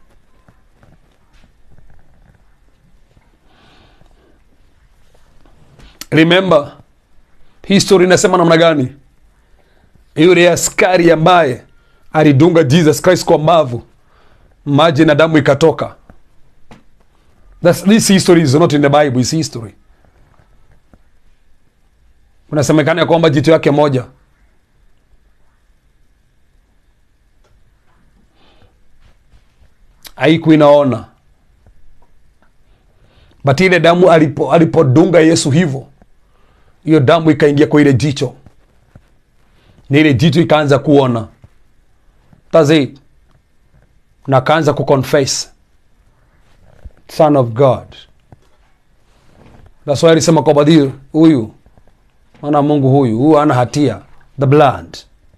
remember history inasema namna gani yule askari ambaye alidunga jesus christ kwa mavu maji na damu ikatoka That's, this history is not in the bible is history unasemekana ya kwamba jicho yake moja haiku inaona but ile damu alipo alipodunga yesu hivyo hiyo damu ikaingia kwa ile jicho na ile jicho ikaanza kuona That's it na akaanza kuconfess son of god that's why alisema kwamba "Huyu- huyu mwana wa mungu huyu huyu ana hatia the blood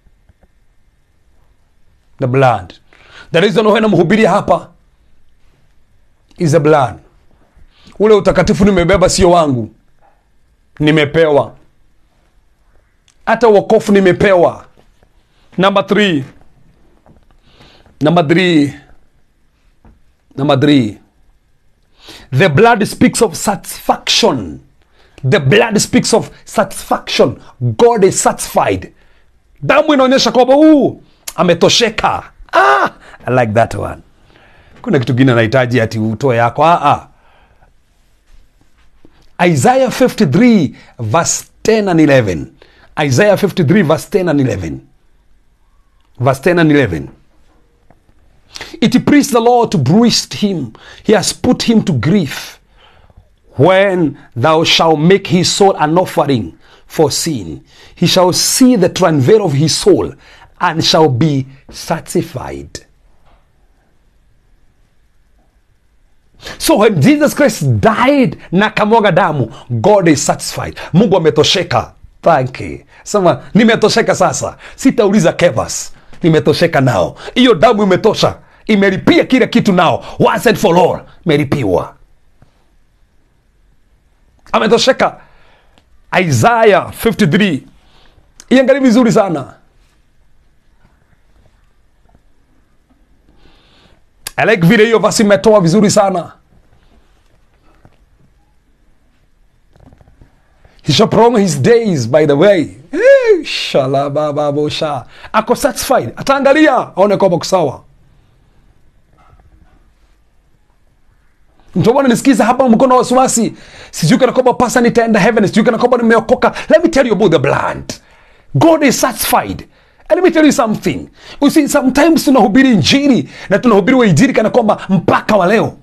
the blood the reason why namhubiria hapa is the blood ule utakatifu nimebeba sio wangu nimepewa hata wokofu nimepewa number three number three number three the blood speaks of satisfaction the blood speaks of satisfaction god is satisfied damu inaonyesha kwamba huu ametosheka ah, i like that one kuna kitu gine anahitaji ati utoe yako ah, ah. Isaiah 53 verse 10 and 11. Isaiah 53 verse 10 and 11. Verse 10 and 11. It pleased the Lord to bruise him. He has put him to grief. When thou shalt make his soul an offering for sin, he shall see the travail of his soul and shall be satisfied. So when Jesus Christ died na kamwaga damu, God is satisfied. Mungu ametosheka. Thank you. Sema nimetosheka sasa, sitauliza Kevas, nimetosheka nao. Hiyo damu imetosha, imelipia kila kitu nao, once and for all, imelipiwa. Ametosheka. Isaiah 53 iangalie vizuri sana. I like vile hiyo basi imetoa vizuri sana. He shall prolong his days by the way. Eh, shalabababosha. Ako satisfied. Ataangalia aone kwamba kusawa. Ndio bwana nisikiza hapa mkono wa wasiwasi. Sijui kana kwamba pasa nitaenda heaven, sijui kana kwamba nimeokoka. Let me tell you about the blood. God is satisfied. And let me tell you something. You see, sometimes tunahubiri injili na tunahubiri wa injili kana kwamba mpaka wa leo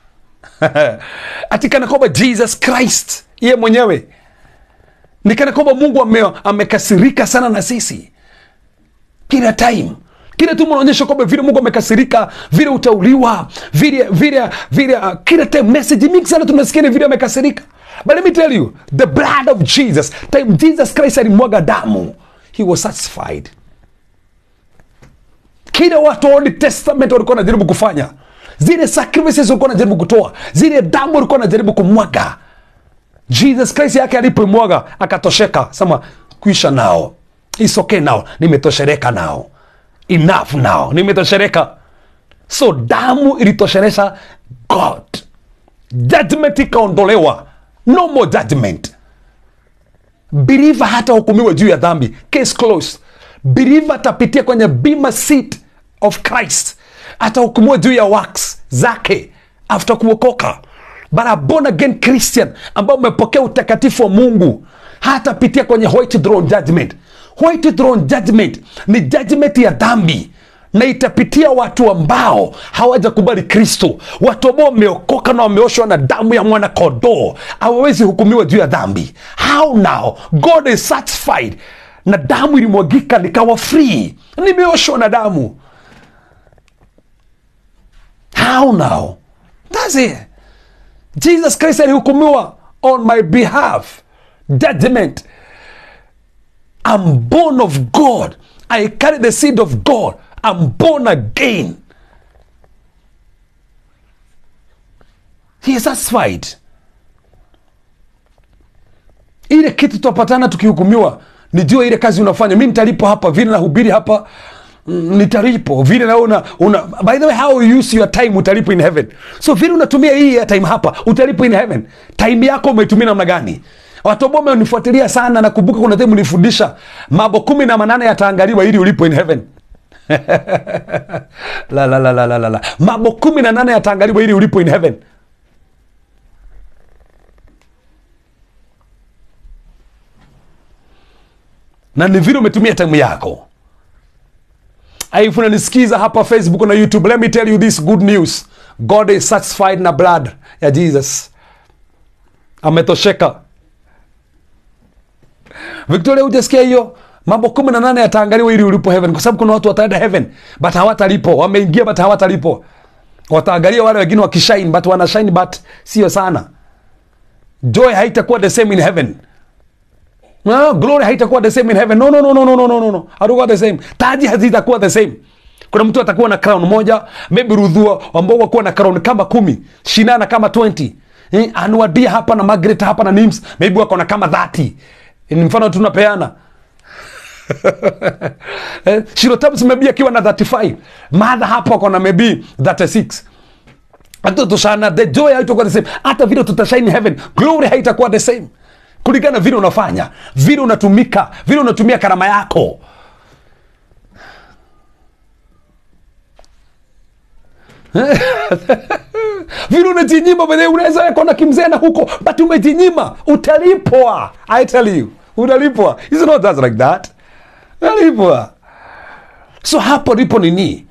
ati kana kwamba Jesus Christ yeye mwenyewe ni kana kwamba Mungu ame, amekasirika sana na sisi kila time kila tu mnaonyesha kwamba vile Mungu amekasirika, vile utauliwa, vile vile vile, uh, kila time message mingi sana tunasikia ni vile amekasirika. But let me tell you, the blood of Jesus, time Jesus Christ alimwaga damu, he was satisfied. Kila watu wa Old Testament walikuwa wanajaribu kufanya zile sacrifices ulikuwa unajaribu kutoa zile damu ulikuwa unajaribu kumwaga jesus christ yake alipomwaga akatosheka sema kuisha nao It's okay now nimetoshereka nao enough now nimetoshereka so damu ilitosheresha god judgment ikaondolewa no more judgment believer hata hukumiwa juu ya dhambi case closed believer atapitia kwenye bima seat of christ atahukumiwa juu ya works zake after kuokoka but a born again christian ambao umepokea utakatifu wa mungu hatapitia kwenye white throne judgment white throne judgment ni judgment ya dhambi na itapitia watu ambao hawajakubali kristo watu ambao wameokoka na wameoshwa na damu ya mwana kondoo hawawezi hukumiwa juu ya dhambi how now god is satisfied na damu ilimwagika nikawa free nimeoshwa na damu how now thats it jesus christ alihukumiwa on my behalf judgment i'm born of god i carry the seed of god i'm born again he is satisfied ile kitu tutapatana tukihukumiwa nijue ile kazi unafanya mi nitalipo hapa vile nahubiri hapa mm, nitalipo vile na una, una by the way how you use your time utalipo in heaven so vile unatumia hii ya time hapa utalipo in heaven time yako umeitumia namna gani watu ambao wamenifuatilia sana nakumbuka kuna time nilifundisha mambo kumi na manane yataangaliwa ili ulipo in heaven la, la, la, la, la, la, la. mambo kumi na nane yataangaliwa ili ulipo in heaven na ni vile umetumia time yako if unanisikiza hapa facebook na youtube let me tell you this good news god is satisfied na blood ya jesus ametosheka victoria hujasikia hiyo mambo kumi na nane yataangaliwa ili ulipo heaven kwa sababu kuna watu wataenda heaven but hawatalipo wameingia but hawatalipo wataangalia wale wengine wakishine but wanashine but sio sana joy haitakuwa the same in heaven no, glory haitakuwa the same in heaven no, no, no, no, no, no, no, no, no. hatakuwa the same taji hazitakuwa the same kuna mtu atakuwa na crown moja maybe rudhua ambao wakuwa na crown kama kumi shinana kama 20 eh, anuadia hapa na Margaret hapa na nims maybe wako na kama 30 ni mfano tunapeana eh, shirotabs maybe akiwa na 35 madha hapa wako na maybe 36 hata tushana the joy haitakuwa the same hata vile tutashine heaven glory haitakuwa the same kulingana vile unafanya vile unatumika vile unatumia karama yako vile unajinyima venye unaweza wekwa na kimzee na huko but umejinyima utalipwa i tell you utalipwa It's not just like that utalipwa so hapo ndipo nini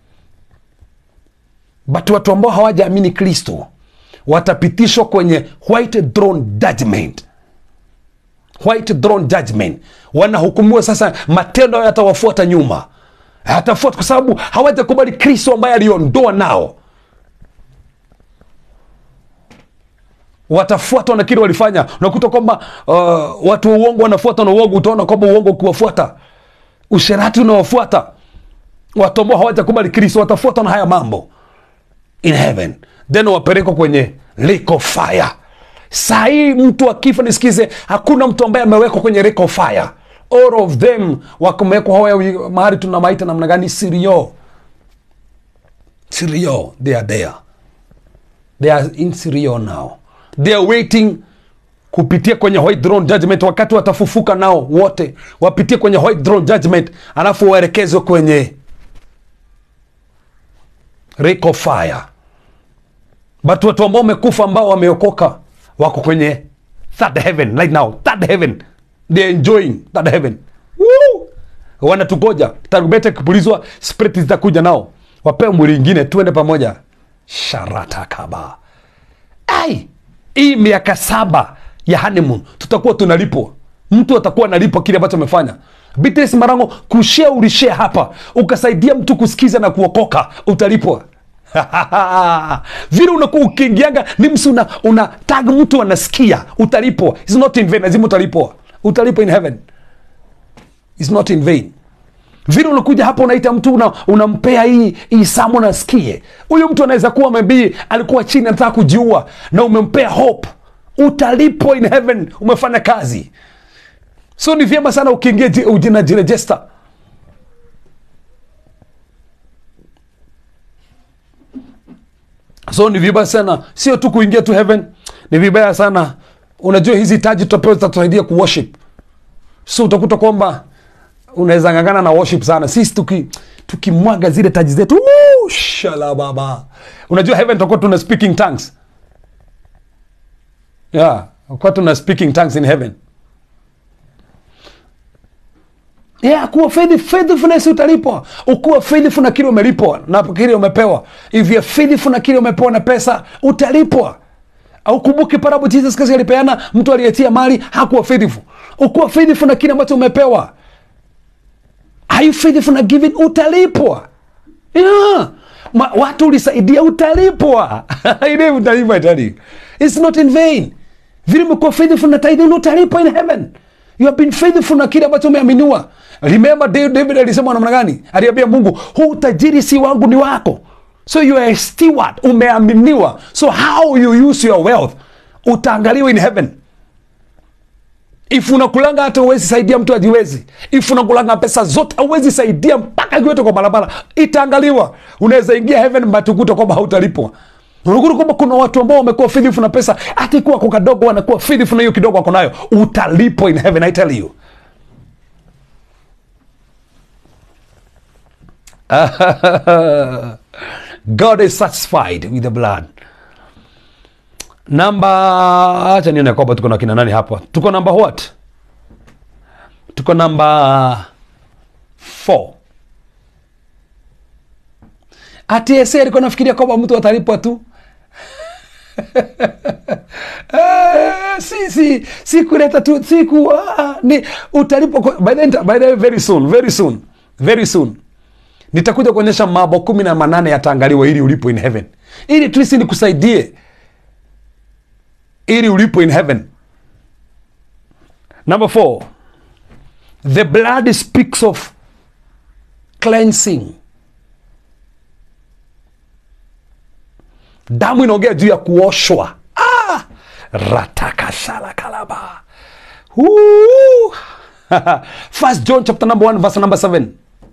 but watu ambao hawajaamini kristo watapitishwa kwenye white throne judgment white throne judgment wanahukumiwa sasa matendo yao yatawafuata nyuma yatafuata kwa sababu hawajakubali kristo ambaye aliondoa nao watafuatwa na kile walifanya unakuta kwamba uh, watu wa uongo wanafuata na uongo utaona kwamba uongo ukiwafuata usherati unawafuata watu ambao hawajakubali kristo watafuatwa na haya mambo in heaven then wapelekwa kwenye lake of fire saa hii mtu akifa nisikize hakuna mtu ambaye amewekwa kwenye lake of fire all of them wakumewekwa hoya mahali tunamaita namna gani sirio sirio they are there they are in sirio now they are waiting kupitia kwenye white throne judgment wakati watafufuka nao wote wapitie kwenye white throne judgment alafu waelekezwe kwenye lake of fire but watu ambao wamekufa ambao wameokoka wako kwenye third heaven right now third heaven they are enjoying third heaven Woo! wanatugoja tarumbeta ikipulizwa spirit zitakuja nao wapewe mwili ingine tuende pamoja sharatakaba ai hii miaka saba ya honeymoon tutakuwa tunalipwa mtu atakuwa analipwa kile ambacho amefanya Beatrice Marango kushare ulishare hapa ukasaidia mtu kusikiza na kuokoka utalipwa vile unakuwa ukiingianga ni msi una, una tag mtu anasikia utalipwa It's not in vain lazima utalipwa utalipwa in heaven It's not in vain vile unakuja hapa unaita mtu una, unampea hii hii samu nasikie huyu mtu anaweza kuwa maybe alikuwa chini anataka kujiua na umempea hope utalipwa in heaven umefanya kazi so ni vyema sana ukiingia ji- unajirejesta so ni vibaya sana sio tu kuingia tu heaven ni vibaya sana unajua hizi taji tutapewa zitatusaidia kuworship so utakuta kwamba unaweza ngangana na worship sana sisi tuki tukimwaga zile taji zetu woo, shala baba unajua heaven tutakuwa tuna speaking tongues yeah kwa tuna speaking tongues in heaven yeah, kuwa faithful, faithfulness utalipwa ukuwa faithful na kile umelipwa na kile umepewa if you're faithful na kile umepewa na pesa utalipwa au kumbuke parable Jesus Christ alipeana mtu aliyetia mali hakuwa faithful ukuwa faithful na kile ambacho umepewa are you faithful na giving utalipwa yeah. Ma, watu ulisaidia utalipwa ile utalipwa itali it's not in vain vile umekuwa faithful na tithing utalipwa in heaven you have been faithful na kile ambacho umeaminiwa remember David, David alisema namna gani aliambia Mungu huu utajiri si wangu ni wako so you are a steward umeaminiwa so how you use your wealth utaangaliwa in heaven if unakulanga hata uwezi saidia mtu ajiwezi if unakulanga pesa zote auwezi saidia mpaka kiwete kwa barabara itaangaliwa unaweza ingia heaven but ukuta kwamba hautalipwa unakuta kwamba kuna watu ambao wamekuwa faithful na pesa hata ikuwa kwa kadogo wanakuwa faithful na hiyo kidogo wako nayo utalipwa in heaven i tell you god is satisfied with the blood namba acha nione kwamba tuko na kina nani hapa tuko namba what tuko namba 4 ati ese alikuwa nafikiria kwamba mtu atalipwa tu Eh, si si si kuleta tu si ku ah, ni utalipwa kwa- by the, end- by the way, very soon very soon very soon nitakuja kuonyesha mambo kumi na manane yataangaliwa ili ulipo in heaven ili trisi nikusaidie ili ulipo in heaven number four the blood speaks of cleansing damu inaongea juu ya kuoshwa ah! ratakashala kalaba Woo! first john chapter number 1 verse number 7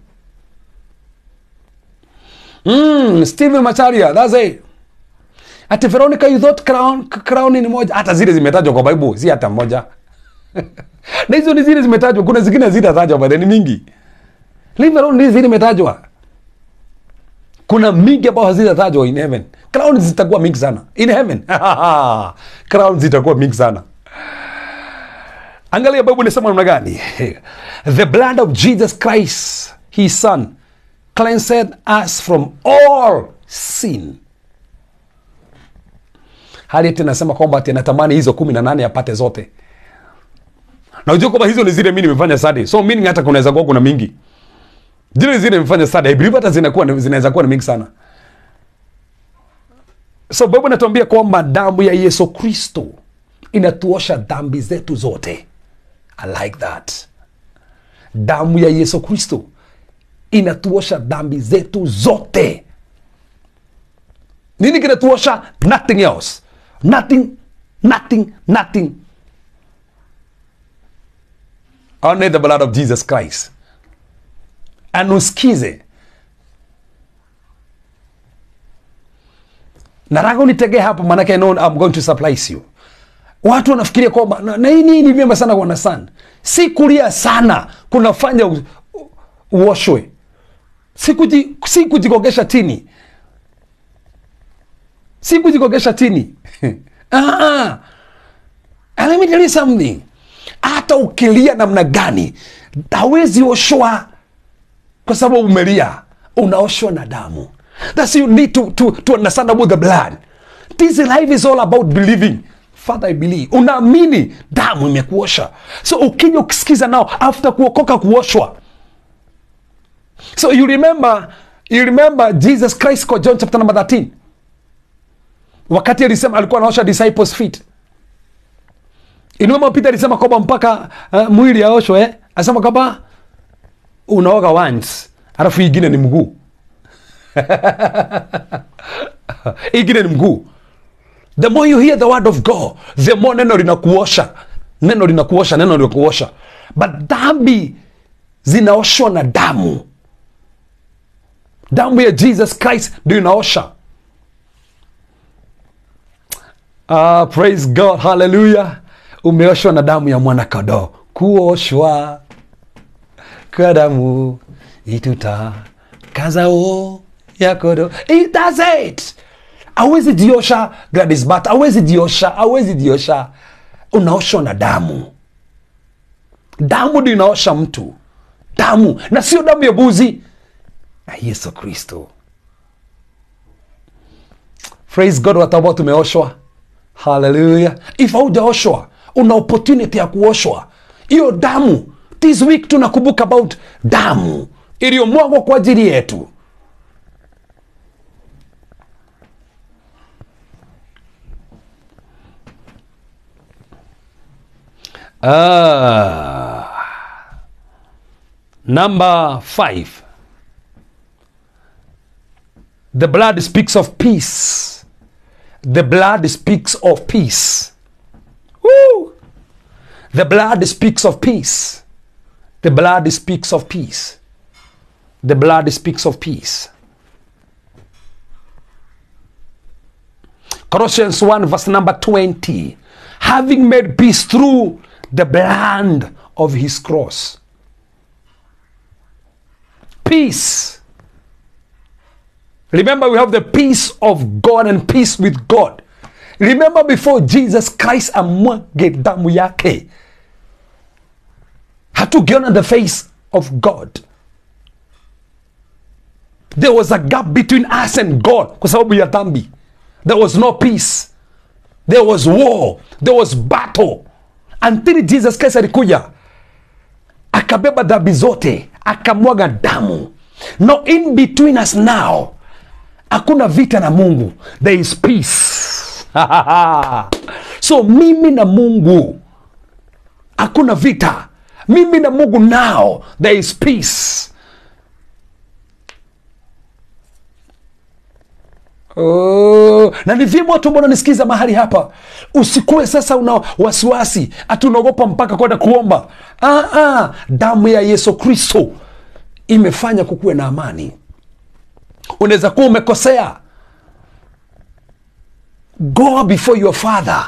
mm, stephen macharia that's it ati veronica you thought crown, crown ni moja hata zile zimetajwa kwa bible si hata moja na hizo ni zile zimetajwa kuna zingine zitatajwa by the way, ni mingi leave alone hizi zile zimetajwa kuna mingi ambao hazitatajwa in heaven crown zitakuwa mingi sana in heaven crown zitakuwa mingi sana angalia bible inasema namna gani the blood of jesus christ his son cleansed us from all sin hali ati nasema kwamba ati anatamani hizo kumi na nane apate zote na ujua kwamba hizo ni zile mi nimefanya study so meaning hata kunaweza kuwa kuna mingi zile zile nimefanya study i believe hata zinakuwa zinaweza kuwa ni mingi sana so bible inatuambia kwamba damu ya yesu kristo inatuosha dhambi zetu zote i like that damu ya yesu kristo inatuosha dhambi zetu zote nini kinatuosha nothing else nothing nothing nothing only the blood of jesus christ anuskize nataka unitegee hapo manake I know I'm going to surprise you watu wanafikiria kwamba na, na hii ni- ni vyema sana kuona sana si kulia sana kunafanya u- u- uoshwe si, kuji, si kujigogesha tini si kujigogesha tini ah, and let me tell you something hata ukilia namna gani hawezi oshwa kwa sababu umelia unaoshwa na damu thats you need to, to, to understand about the blood this life is all about believing father i believe unaamini damu imekuosha so ukija ukisikiza nao after kuokoka kuoshwa so you remember you remember jesus christ kwa john chapter number 13 wakati alisema alikuwa anaosha disciples feet inuma peter alisema kwamba mpaka uh, mwili aoshwe eh? asema kwamba unaoga once alafu ingine ni mguu ingine ni mguu the more you hear the word of god the more neno linakuosha neno linakuosha neno linakuosha but dhambi zinaoshwa na damu damu ya jesus christ ndio inaosha Ah, praise god haleluya umeoshwa na damu ya mwana kadoo kuoshwa kwa damu itutakazao ya kodoo it does it awezi jiosha Gladys Bat awezi jiosha awezi jiosha unaoshwa na damu damu ndio inaosha mtu damu na sio damu ya buzi na yesu kristo praise god watu ambao tumeoshwa haleluya if haujaoshwa una opportunity ya kuoshwa hiyo damu this week tunakumbuka about damu iliyomwagwa kwa ajili yetu Ah. Number five. The blood speaks of peace. The blood speaks of peace. Woo! The blood speaks of peace. The blood speaks of peace. The blood speaks of peace. Colossians 1, verse number 20. Having made peace through the blood of his cross. Peace. Remember, we have the peace of God and peace with God. Remember, before Jesus Christ amwage damu yake, hatugeona the face of God. There was a gap between us and God kwa sababu ya dhambi. There was no peace. There was war. There was battle. Until Jesus Christ alikuja akabeba dhambi zote akamwaga damu. No in between us now hakuna vita na mungu there is peace so mimi na mungu hakuna vita mimi na mungu now there is peace Oh, na ni vyema watu ambao unanisikiza mahali hapa usikuwe sasa una wasiwasi ati unaogopa mpaka kwenda kuomba ah, ah, damu ya yesu kristo imefanya kukuwe na amani unaweza kuwa umekosea go before your father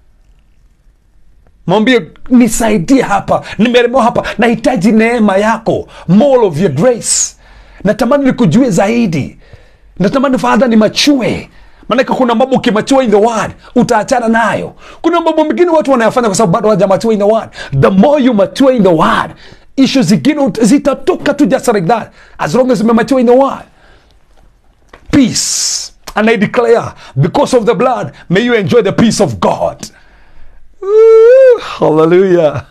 mwambie nisaidie hapa nimelemewa hapa nahitaji neema yako more of your grace natamani nikujue zaidi natamani fadha ni machue maanake kuna mambo ukimachua in the word utaachana nayo kuna mambo mengine watu wanayafanya kwa sababu bado hawajamachua in the word the more you mature in the word ishu zingine ut- zitatoka tu just like that as long as umemature in the word peace. And I declare, because of the blood, may you enjoy the peace of God. Woo, hallelujah.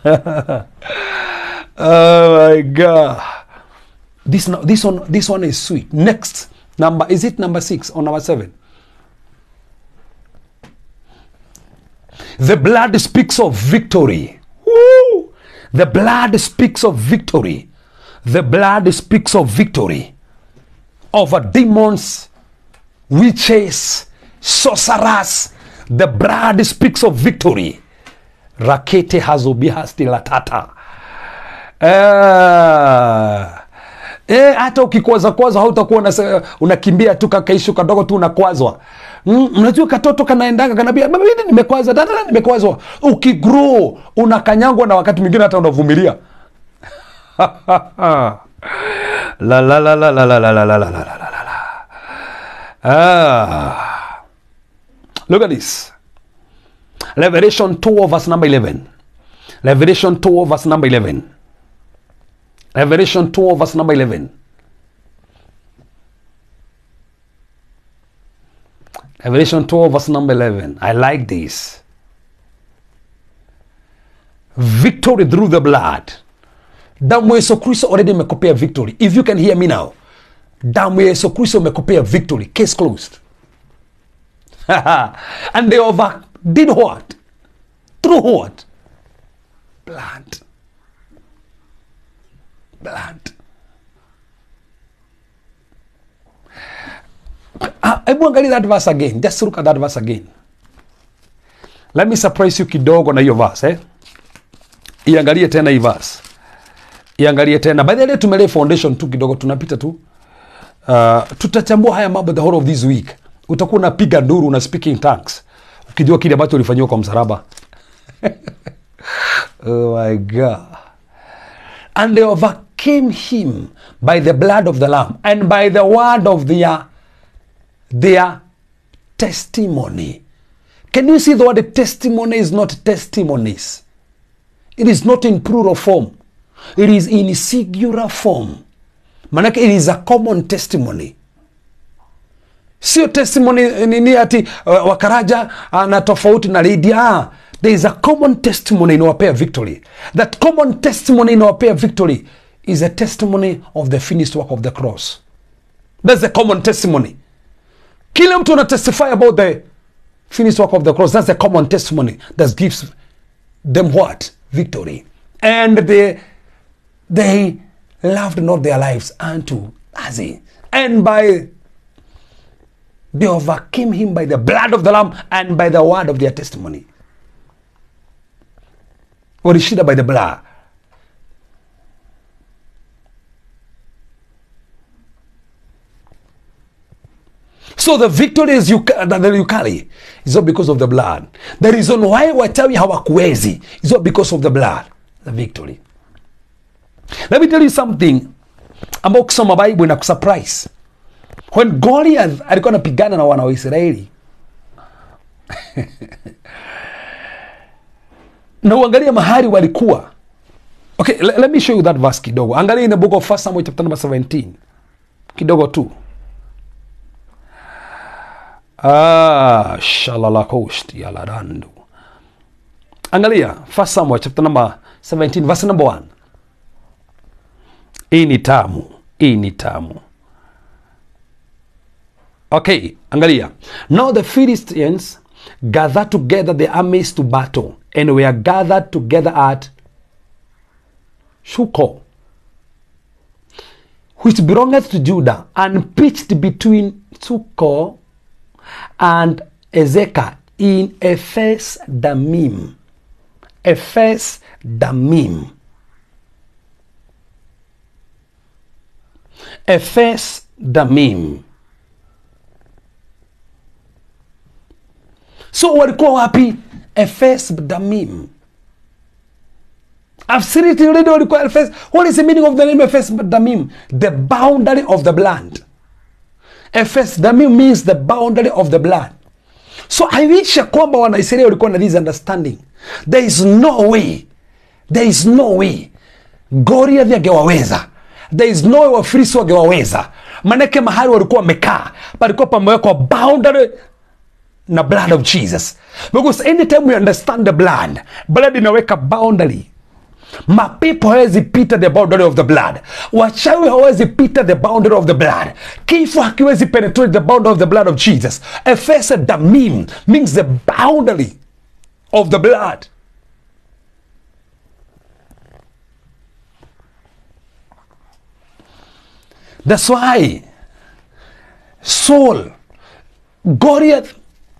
oh my God. This, no- this, one, this one is sweet. Next, number, is it number six or number seven? The blood speaks of victory. Woo! The blood speaks of victory. The blood speaks of victory over demons, witches, sorcerers. The blood speaks of victory. Rakete hazobihasti latata. Eh, eh, hata ukikwaza kwaza hautakuwa unase- unakimbia tu kakaishu kadogo tu unakwazwa mm, unajua katoto kanaendaga kanambia baba mimi nimekwaza dada nimekwazwa ukigrow unakanyangwa na wakati mwingine hata unavumilia la la la la la la la la la la la la la la. Ah. Look at this. Revelation 2 verse number 11. Revelation 2 verse number 11. Revelation 2 verse number 11. Revelation 2 verse number 11. I like this. Victory through the blood. damu ya yesu kristo already imekupea victory if you can hear me now damu ya yesu kristo imekupea victory case closed and they over did what through what blood blood hebu angalia that verse again just look at that verse again let me surprise you kidogo na hiyo verse eh? iangalie tena hii verse iangalie tena by the way tumelay foundation tu kidogo tunapita tu uh, tutachambua haya mambo the whole of this week utakuwa unapiga nduru na speaking tongues ukijua kile ambacho ulifanyiwa kwa msalaba oh my god and they overcame him by the blood of the lamb and by the word of their their testimony can you see the word testimony is not testimonies it is not in plural form it is in singular form manake it is a common testimony sio testimony nini ati uh, wakaraja uh, na tofauti na lydia ah, there is a common testimony inawapea victory that common testimony inawapea victory is a testimony of the finished work of the cross that's the common testimony kila mtu ana testify about the finished work of the cross that's the common testimony that gives them what victory and they they loved not their lives unto as and by they overcame him by the blood of the lamb and by the word of their testimony walishinda by the blood so the victory is you, that you carry is not because of the blood the reason why wachawi hawakuwezi is not because of the blood the victory let me tell you something ambao ukisoma bible ina kusurprise when goliath alikuwa anapigana na wana wa israeli na uangalie mahali walikuwa okay let, let me show you that verse kidogo angalia in the book of first samuel chapter number 17 kidogo tu ah shalalakost yalarandu angalia first samuel chapter number 17 verse number 1 hii ni tamu hii ni tamu okay angalia now the philistines gathered together the armies to battle and were gathered together at shuko which belongeth to judah and pitched between shuko and ezekah in ephes damim ephes damim ephes damim so walikuwa wapi ephes damim I've seen it already walikuwa ephes what is the meaning of the name ephes damim the boundary of the blood ephes damim means the boundary of the blood so i wish ya kwamba wanaisraeli walikuwa na this understanding there is no way there is no way goliath angewaweza there is no way wafilisi wangewaweza manake mahali walikuwa wamekaa palikuwa pamewekwa boundary na blood of jesus because anytime we understand the blood blood inaweka boundary mapepo hawezi pita the boundary of the blood wachawi hawezi pita the boundary of the blood kifo hakiwezi penetrate the boundary of the blood of jesus efesa damim means the boundary of the blood that's why saul goliath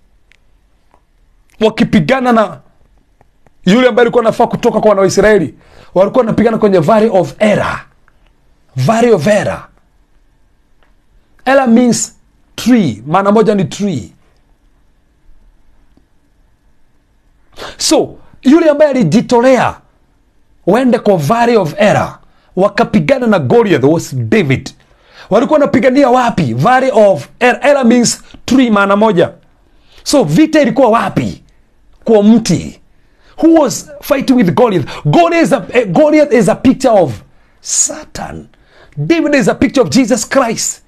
wakipigana na yule ambaye alikuwa anafaa kutoka kwa wana waisraeli walikuwa wanapigana kwenye valley of era valley of era era means tree maana moja ni tree so yule ambaye alijitolea waende kwa valley of era wakapigana na goliath was david walikuwa wanapigania wapi valley of era, era means tree maana moja so vita ilikuwa wapi kwa mti who was fighting with Goliath. Goliath is a, eh, Goliath is a picture of Satan. David is a picture of Jesus Christ.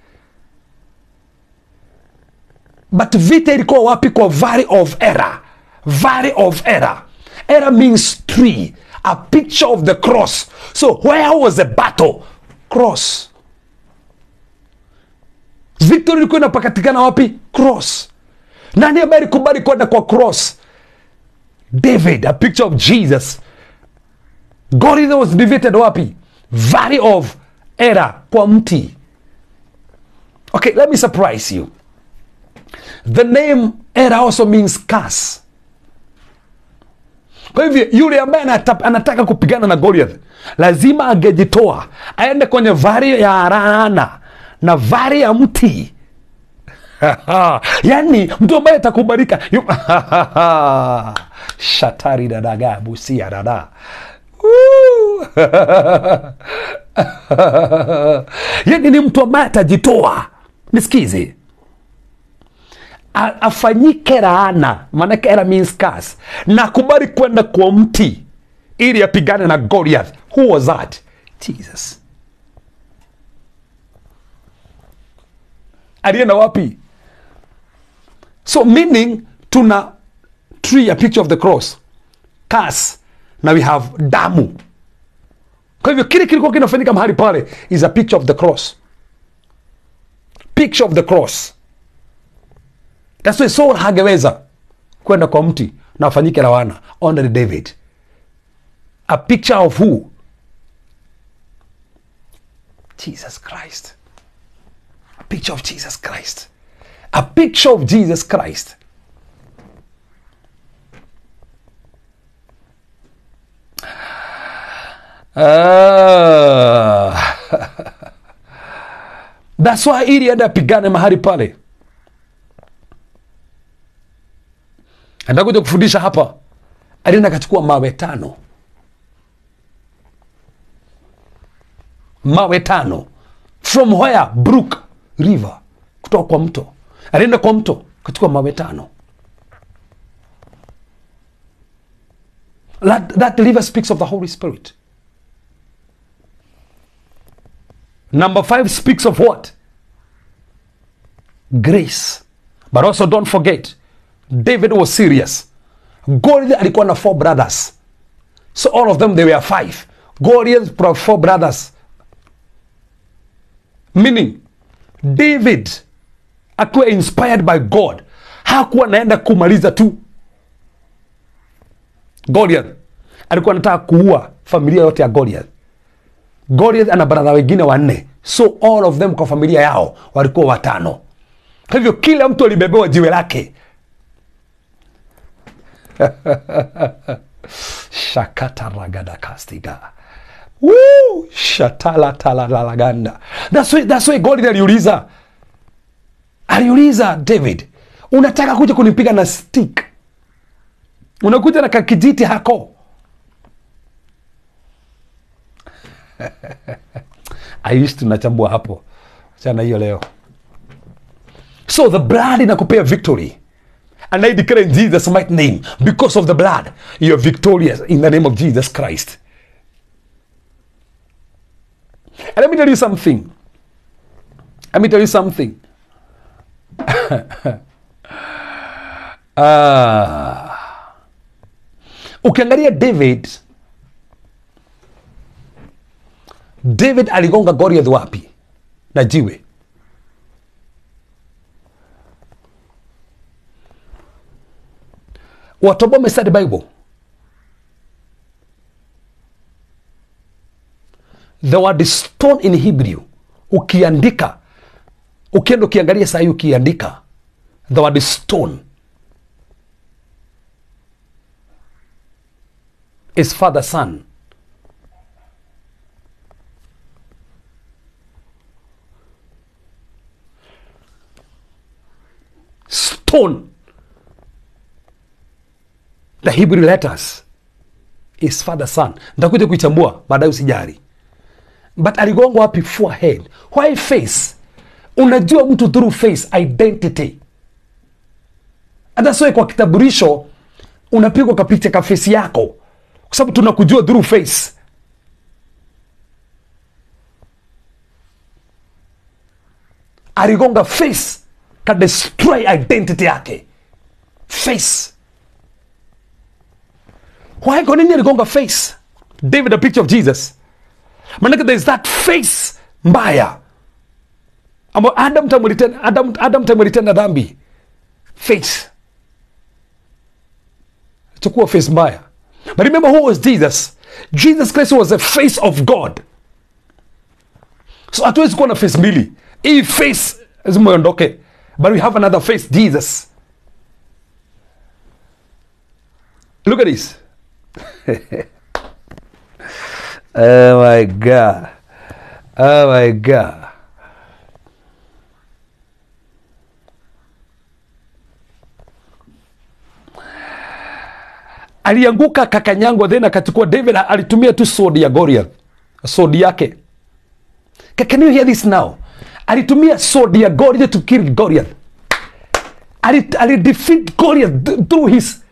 But vita ilikuwa wapi kwa valley of error. Valley of error. Error means tree. A picture of the cross. So where was the battle? Cross. Victory ilikuwa inapatikana wapi? Cross. Nani ambaye alikubali kwenda kwa cross? David, a picture of Jesus. Goliath was defeated wapi? Valley of error, kwa mti. Okay, let me surprise you. the name era also means curse kwa hivyo yule ambaye anata- anataka kupigana na goliath lazima angejitoa aende kwenye vari ya rana na vari ya mti yaani mtu ambaye atakubalika yu- shatari dadaga busia dada Woo! yaani ni mtu ambaye atajitoa nisikize A- afanyike laana maanake era means curse na kubali kwenda kwa mti ili apigane na goliath who was that jesus alienda wapi so meaning tuna tree a picture of the cross curse na we have damu kwa hivyo kile kilikuwa kinafanyika mahali pale is a picture of the cross picture of the cross That's why Saul hangeweza kwenda kwa mti na afanyike lawana only David. A picture of who? Jesus Christ. A picture of Jesus Christ. A picture of Jesus Christ. Ah. That's why ili aende apigane mahali pale atakuja kufundisha hapa alienda akachukua mawe tano mawe tano from where brook river kutoka kwa mto alienda kwa mto akachukua mawe tano that, that river speaks of the holy spirit number five speaks of what grace but also don't forget david was serious goliath alikuwa na four brothers so all of them they were five goliath brought four brothers meaning david akiwa inspired by god hakuwa naenda kumaliza tu goliath alikuwa anataka kuua familia yote ya goliath goliath ana baradha wengine wanne so all of them kwa familia yao walikuwa watano kwa hivyo kila mtu alibebewa jiwe lake shakataragadacastiga Woo! shatalatalalaganda that's why, that's why goliath aliuliza aliuliza david unataka kuja kunipiga na stick unakuja na kakijiti hako aishi tunachambua hapo chana hiyo leo so the blood inakupea victory and i declare in jesus mighty name because of the blood you are victorious in the name of jesus christ and let me tell you something let me tell you something Ah. ukiangalia david david aligonga goliath wapi na jiwe watu ambao wamestudy bible the word stone in hebrew ukiandika ukienda ukiangalia sahii ukiandika the word stone is father son stone the hebrew letters is father son ntakuja kuichambua baadaye usijari but aligonga wapi forehead why face unajua mtu through face identity hata soe kwa kitaburisho unapigwa kapicha ka face yako kwa sababu tunakujua through face aligonga face ka destroy identity yake face why kwa nini aligonga face david a picture of jesus manake there is that face mbaya ambao adam tamulitenda adam, adam tamulitenda dhambi face chukua face mbaya but remember who was jesus jesus christ was the face of god so hatuwezi kuwa na face mbili hii face lazima iondoke but we have another face jesus look at this oh my god oh my god alianguka kakanyangwa then akachukua david alitumia tu sword ya goliath sword yake Ca- can you hear this now alitumia sword ya goliath to kill goliath ali, ali defeat goliath th- through his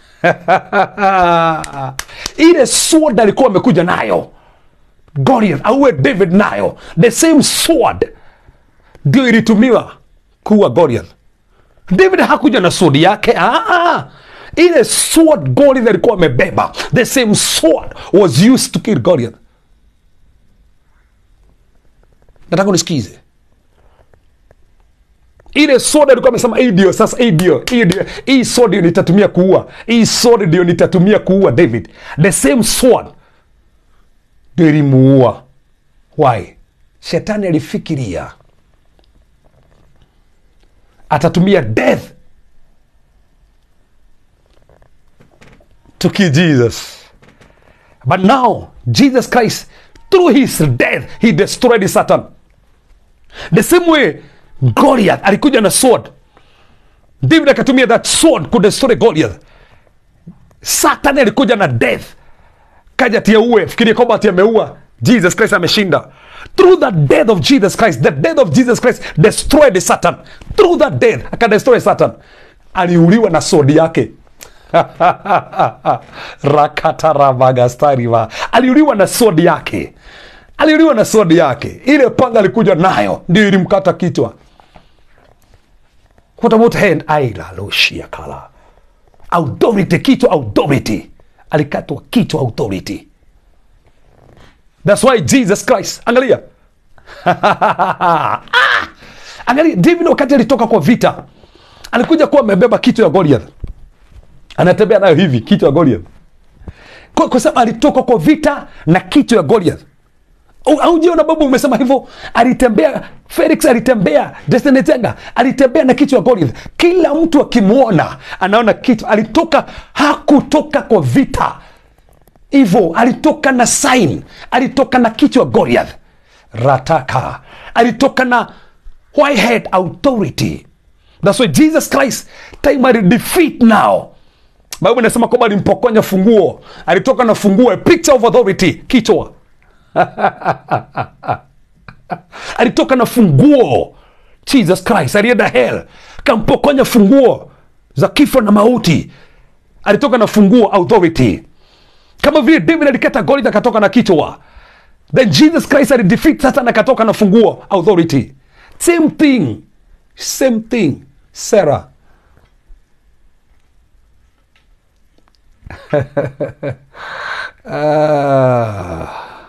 ile sword alikuwa amekuja nayo goliath auwe david nayo the same sword ndio ilitumiwa kuwa goliath david hakuja na sword yake ah, ah. ile sword goliath alikuwa amebeba the same sword was used to kill goliath nataka unisikize ile sword alikuwa amesema hii ndio sasa hii ndio hii ndio hii sword ndio nitatumia kuua hii sword ndio nitatumia kuua david the same sword ndio ilimuua why shetani alifikiria atatumia death to kill jesus but now jesus christ through his death he destroyed satan the same way goliath alikuja na sword david akatumia that sword kudestroy goliath satan alikuja na death kaja tia uwe fikiria kwamba ati ameua jesus christ ameshinda through the death of jesus christ the death of jesus christ destroyed satan through that death akadestroy satan aliuliwa na sword yake rakatarabagastariva aliuliwa na sword yake aliuliwa na sword yake ile panga alikuja nayo ndio ilimkata kichwa what about hand ailaloshiakala authority kichwa authority alikatwa kichwa authority thats why jesus christ angalia ah! angalia david wakati alitoka kwa vita alikuja kuwa amebeba kichwa ya goliath anatembea nayo hivi kichwa ya goliath kwa, kwa sababu alitoka kwa vita na kichwa ya goliath Au- aujiona babu umesema hivyo alitembea felix alitembea destiny tenga alitembea na kichwa ya goliath kila mtu akimwona anaona kichwa alitoka hakutoka kwa vita hivyo alitoka na sign alitoka na kichwa goliath rataka alitoka na whitehead authority thats why jesus christ time alidefeat now bible inasema kwamba alimpokonya funguo alitoka na funguo a picture of authority kichwa alitoka na funguo jesus christ alienda hell kampokonya funguo za kifo na mauti alitoka na funguo authority kama vile david alikata goliath akatoka na kichwa then jesus christ alidefeat satan akatoka na funguo authority same thing same thing sarah ah.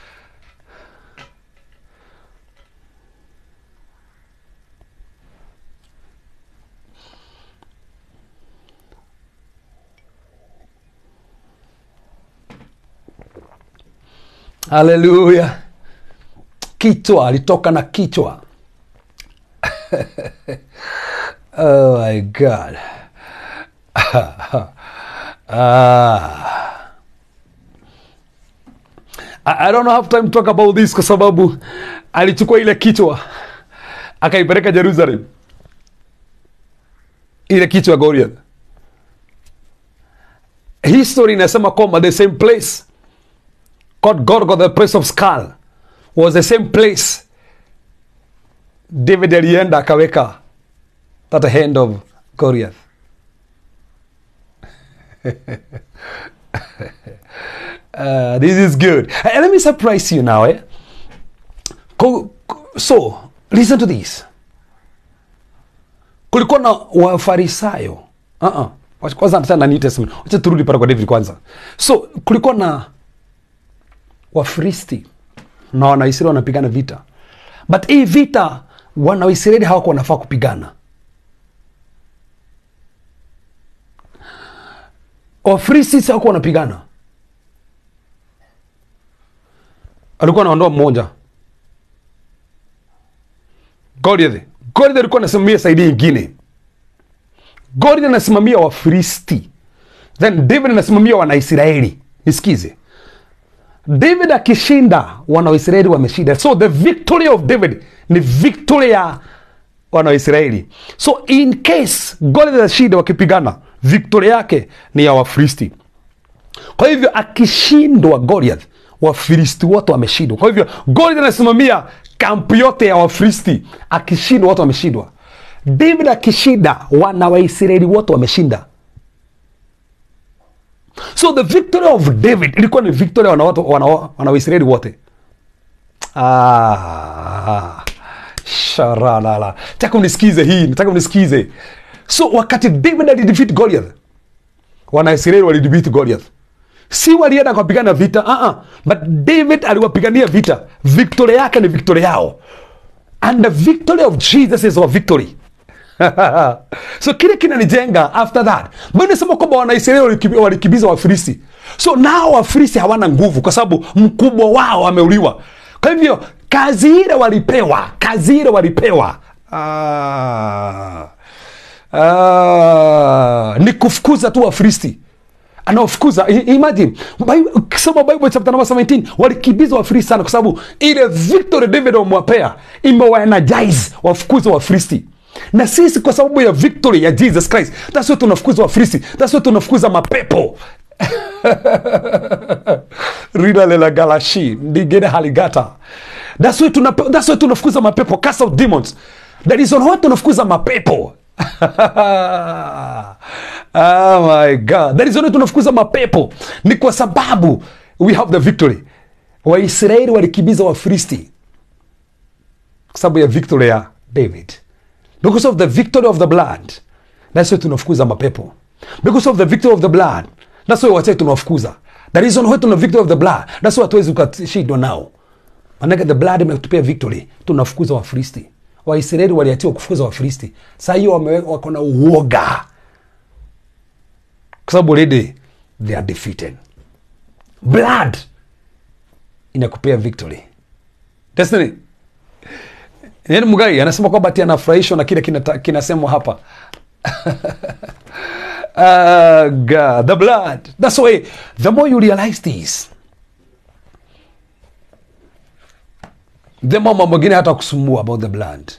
haleluya kichwa alitoka na kichwa oh my god ah. I, I don't have time to talk about this kwa sababu alichukua ile kichwa akaipeleka jerusalem ile kichwa ya goliath history inasema kwamba the same place called Golgotha, the place of skull, was the same place David alienda akaweka that hand of Goliath. uh, this is good. Uh, let me surprise you now. Eh? Ko- ko- So, listen to this. Kulikuwa na wafarisayo uh-uh. Wacha- kwanza nataka na New Testament. Wacha turudi pale kwa David kwanza. So, kulikuwa na wafristi na wanaisraeli wanapigana vita but hii vita wanaisraeli hawako wanafaa kupigana wafristi si hawako wanapigana alikuwa anaondoa mmoja Goliath Goliath alikuwa anasimamia saidi ingine. Goliath anasimamia Wafilisti, then David anasimamia Wanaisraeli. Nisikize, David akishinda, Wanaisraeli wameshinda. So the victory of David ni victory ya Wanaisraeli. So in case Goliath atashinda wakipigana, victory yake ni ya Wafilisti. Kwa hivyo akishindwa Goliath, Wafilisti wote wameshindwa. Kwa hivyo Goliath anasimamia kampu yote ya Wafilisti, akishindwa wote wameshindwa. David akishinda, wana Waisraeli wote wameshinda. So the victory of David ilikuwa ni victory ya wana, watu- wana, wana Waisraeli wote. Ah, sharalala. Nataka unisikize hii, nataka unisikize. So wakati David alidefeat Goliath, Wanaisraeli walidefeat Goliath si walienda kupigana vita uh -uh. but david aliwapigania vita victory yake ni victory yao and the victory of jesus is our victory so kile kinanijenga after that mbona nasema kwamba wanaisraeli walikibi- walikimbiza wafilisi so nao wafilisi hawana nguvu kwa sababu mkubwa wao ameuliwa kwa hivyo kazi ile walipewa kazi ile walipewa ah, ah, ni kufukuza tu wafilisti anaofukuza I- imagine Bible- ukisoma bible chapter number 17 walikimbiza wafilisti sana kwa sababu ile victory david wamewapea imewaenergize wafukuze wafilisti na sisi kwa sababu ya victory ya jesus christ tasio tunafukuza wafilisti tasio tunafukuza mapepo rida lela galashi ndigene haligata that's why tuna that's why tunafukuza mapepo cast out demons that is on what tunafukuza mapepo oh my god that is on what tunafukuza mapepo ni kwa sababu we have the victory waisraeli walikimbiza wafilisti kwa sababu ya victory ya david because of the victory of the blood that's why tunafukuza mapepo because of the victory of the blood that's why wachai tunawafukuza the reason why tuna victory of the blood that's why hatuwezi ukashindwa nao manake the blood imetupia victory tunafukuza wafilisti waisraeli waliatiwa kufukuza wafilisti saa hiyo wame- wako na uoga kwa sababu already they are defeated blood inakupea victory destiny Yaani Mugai anasema kwamba ati anafurahishwa na kile kinata- kinasemwa hapa. Ah, God, the blood. That's why the more you realize this, the more mambo mengine hata kusumbua about the blood.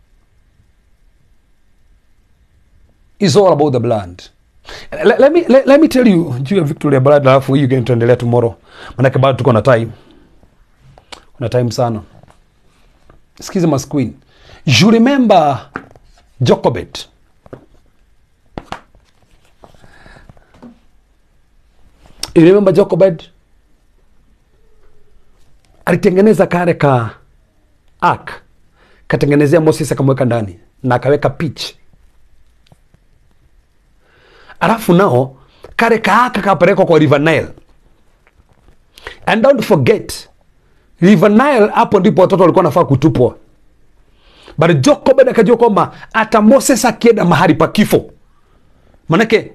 It's all about the blood. Let, let me let, let me tell you juu ya Victoria blood, alafu hii game tuendelea tomorrow, manake bado tuko na time, kuna time sana. Sikiza mas queen. You remember Jokobet? You remember Jokobet? Alitengeneza kare ka ark, katengenezea Moses akamweka ndani na akaweka pitch, alafu nao kare ka ark kapelekwa kwa River Nile. And don't forget River Nile, hapo ndipo watoto walikuwa nafaa kutupwa, but Jokobed akajua kwamba hata Moses akienda mahali pa kifo, manake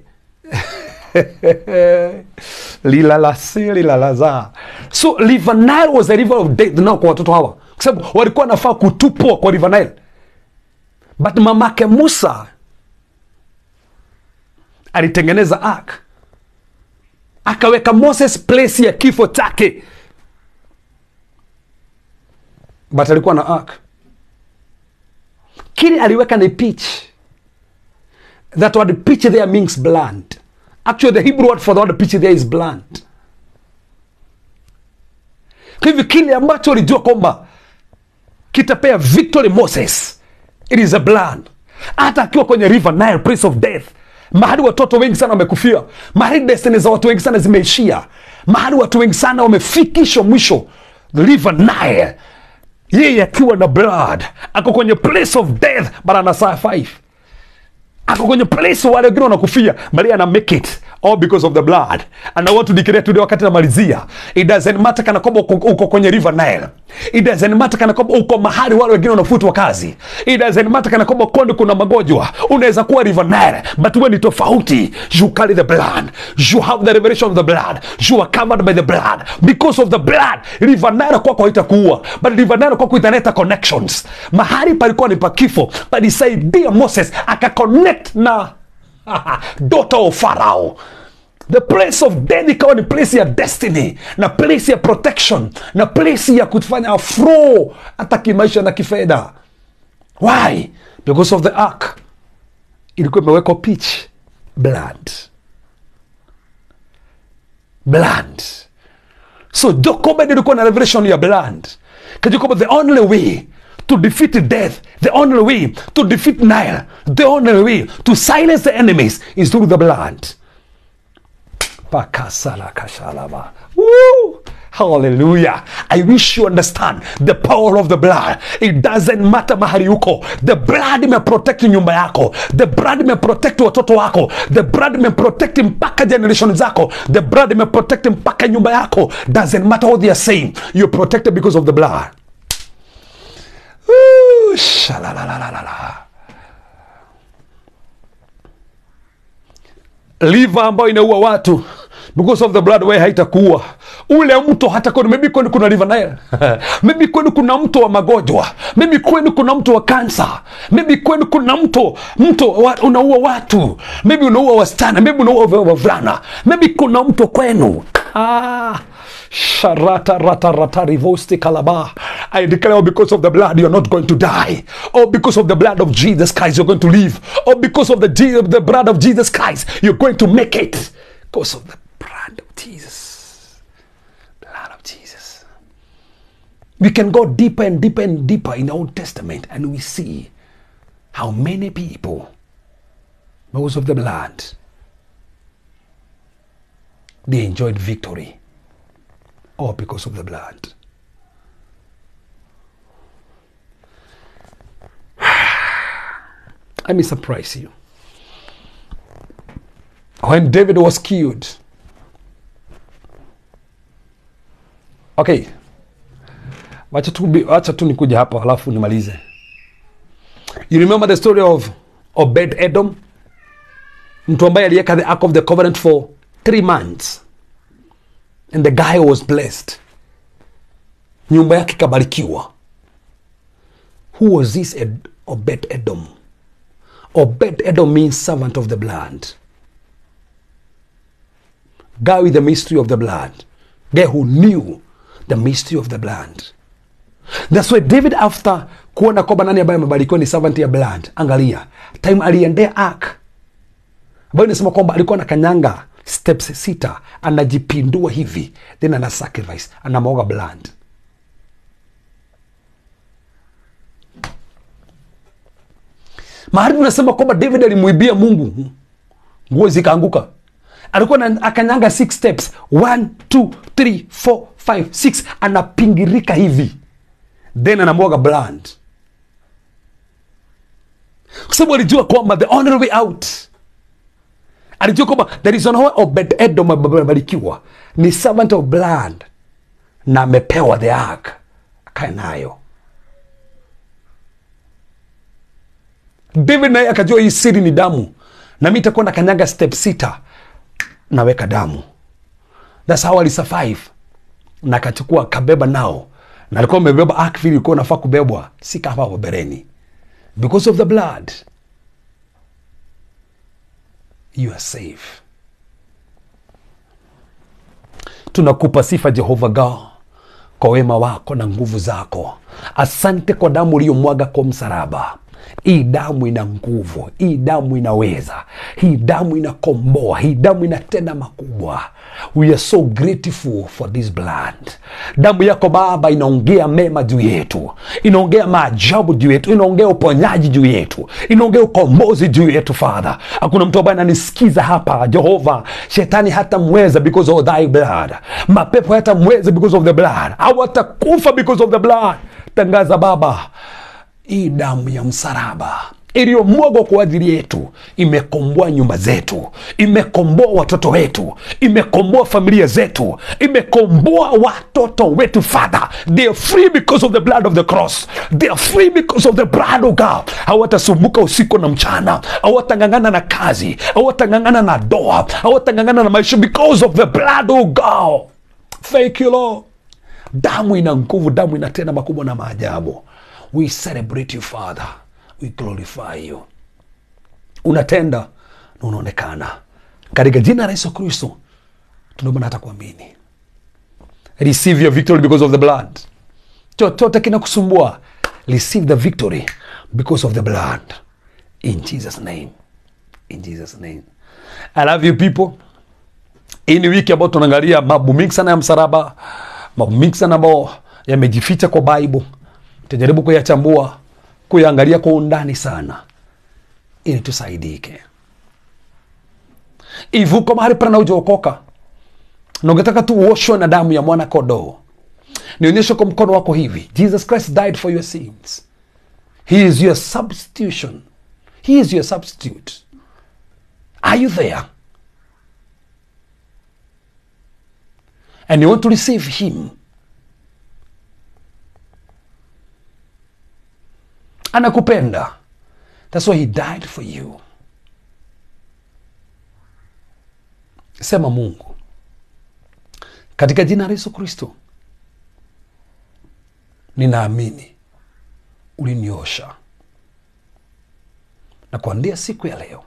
lilalasi lilalaza. So River Nile was a river of death now kwa watoto hawa, kwa sababu walikuwa nafaa kutupwa kwa River Nile, but mamake Musa alitengeneza ark akaweka Moses place ya kifo chake but alikuwa na ark kile aliweka ni pitch that word pitch there means blood actually the hebrew word for the word pitch there is blood kwa hivyo kile ambacho alijua kwamba kitapea victory moses it is a blood hata akiwa kwenye river nile place of death mahali watoto wengi sana wamekufia mahali destiny za watu wengi sana zimeishia mahali watu wengi sana wamefikishwa mwisho the river nile yeye akiwa na blood ako kwenye place of death but ana survive ako kwenye place wale wengine wanakufia bali ana make it all because of the blood and I want to declare today wakati namalizia it doesn't matter kana kwamba uko, uko kwenye river Nile It doesn't matter kana kwamba uko mahali wale wengine wanafutwa kazi. It doesn't matter kana kwamba kondi kuna magonjwa. Unaweza kuwa River Nile, but wewe ni tofauti. You carry the blood. You have the revelation of the blood. You are covered by the blood. Because of the blood, River Nile kwako haitakuua, but River Nile kwako italeta connections. Mahali palikuwa ni pa kifo, but isaidia Moses akaconnect na daughter of Pharaoh the place of death ikawa ni place ya destiny na place ya protection na place ya kufanya flow hata kimaisha na kifedha why because of the ark ilikuwa imewekwa pitch blood blood so Jochebed ilikuwa na revelation ya blood kajakoba the only way to defeat death the only way to defeat Nile the only way to silence the enemies is through the blood Pakasalakashalaba. Woo! Hallelujah. I wish you understand the power of the blood. It doesn't matter mahali uko. The blood may protect nyumba yako. The blood may protect watoto wako. The blood may protect mpaka generation zako. The blood may protect mpaka nyumba yako. Doesn't matter what they are saying. You're protected because of the blood. Woo! Shalalalalala. liver ambayo inaua watu because of the blood way haitakuua ule mto hata kwenu maybe kwenu kuna liver Nile maybe kwenu kuna mto wa magonjwa maybe kwenu kuna mto wa kansa maybe kwenu kuna mto mto wa, unaua watu maybe unaua wasichana maybe unaua wavulana maybe kuna mto kwenu ah Sharata rata rata rivosti kalaba. I declare because of the blood you're not going to die. Or because of the blood of Jesus Christ you're going to live. Or because of the, Je- the blood of Jesus Christ you're going to make it. Because of the blood of Jesus. Blood of Jesus. We can go deeper and deeper and deeper in the Old Testament and we see how many people, because of the blood, they enjoyed victory all because of the blood. Let me surprise you. When David was killed, okay, wacha tu, wacha tu nikuja hapa alafu nimalize. You remember the story of Obed Edom, mtu ambaye aliweka the ark of the covenant for three months and the guy was blessed nyumba yake ikabarikiwa who was this Ed- obed edom obed edom means servant of the blood guy with the mystery of the blood guy who knew the mystery of the blood that's why david after kuona kwamba nani ambaye amebarikiwa ni servant ya blood angalia time aliendea ark ambayo inasema kwamba alikuwa na kanyanga steps sita anajipindua hivi then ana sacrifice anamwaga blood mahali tunasema kwamba david alimwibia mungu nguo zikaanguka alikuwa na akanyanga six steps one two three four five six anapingirika hivi then anamwaga blood kwa sababu alijua kwamba the only way out alijua kwamba there is no way Obed Edom amebarikiwa ni servant of blood na amepewa the ark akae nayo david naye akajua hii siri ni damu na mi itakuwa na kanyaga step sita naweka damu thats how alisurvive na akachukua akabeba nao na alikuwa amebeba ark vile ilikuwa nafaa kubebwa si kama hapo bereni because of the blood you are safe tunakupa sifa jehova god kwa wema wako na nguvu zako asante kwa damu uliyomwaga kwa msalaba hii damu ina nguvu hii damu inaweza hii damu inakomboa hii damu inatenda makubwa we are so grateful for this blood damu yako baba inaongea mema juu yetu inaongea maajabu juu yetu inaongea uponyaji juu yetu inaongea ukombozi juu yetu father hakuna mtu ambaye ananisikiza hapa jehova shetani hata mweza because of thy blood mapepo hata mweza because of the blood hawatakufa because of the blood tangaza baba hii damu ya msalaba iliyomwagwa kwa ajili yetu imekomboa nyumba zetu, imekomboa watoto wetu, imekomboa familia zetu, imekomboa watoto wetu. Father, they are free because of the blood of the cross, they are free because of the blood of God. Hawatasumbuka usiku na mchana, hawatang'ang'ana na kazi, hawatang'ang'ana na doa, hawatang'ang'ana na maisha because of the blood of God. Thank you Lord. Damu ina nguvu, damu inatenda makubwa na maajabu. We celebrate you Father, we glorify you. Unatenda na unaonekana katika jina la Yesu Kristo, tunaomba hata kuamini. Receive your victory because of the blood. Chochote kinakusumbua, receive the victory because of the blood. In Jesus name, in Jesus name. I love you people. Hii ni wiki ambayo tunaangalia mambo mengi sana ya msalaba, mambo mengi sana ambayo yamejificha kwa Bible. Tutajaribu kuyachambua, kuyaangalia kwa undani sana, ili tusaidike. Hivi uko mahali pana hujaokoka na ungetaka tu uoshwe na damu ya mwana kondoo, nionyeshe kwa mkono wako hivi, Jesus Christ died for your sins. He is your substitution. He is your substitute. Are you there? and you want to receive him anakupenda that's why he died for you sema mungu katika jina la yesu kristo ninaamini uliniosha na kuandia siku ya leo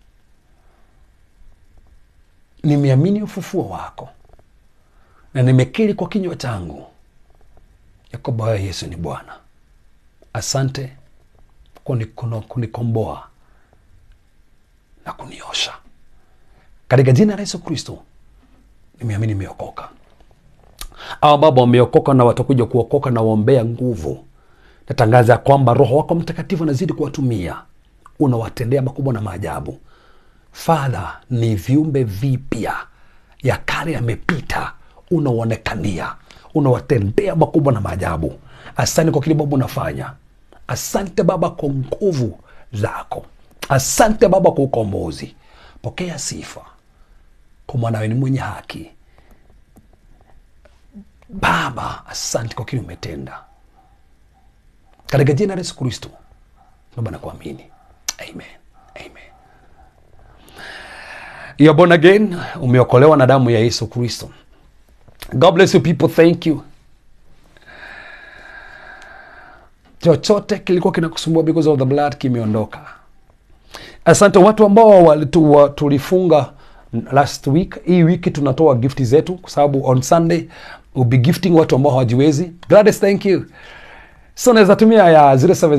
nimeamini ufufuo wako na nimekiri kwa kinywa changu ya kwamba wewe Yesu ni Bwana. Asante kwa kunikono- kunikomboa na kuniosha. Katika jina la Yesu Kristo nimeamini, nimeokoka. Hawa baba wameokoka na watakuja kuokoka na waombea nguvu. Natangaza ya kwamba Roho wako Mtakatifu anazidi kuwatumia, unawatendea makubwa na maajabu. Father, ni viumbe vipya, ya kale yamepita, unaonekania, unawatendea makubwa na maajabu. Asante kwa kile Baba unafanya. Asante Baba kwa nguvu zako. Asante Baba kwa ukombozi. Pokea sifa kwa mwanawe ni mwenye haki. Baba, asante kwa kile umetenda, katika jina la Yesu Kristo naomba na kuamini, amen, amen. You're born again, umeokolewa na damu ya Yesu Kristo. God bless you people, thank you. Chochote kilikuwa kinakusumbua because of the blood kimeondoka. Asante watu ambao walitu- wa- tulifunga last week. Hii wiki tunatoa gifti zetu, kwa sababu on Sunday we'll be gifting watu ambao hawajiwezi. Gladys, thank you. So naweza tumia ya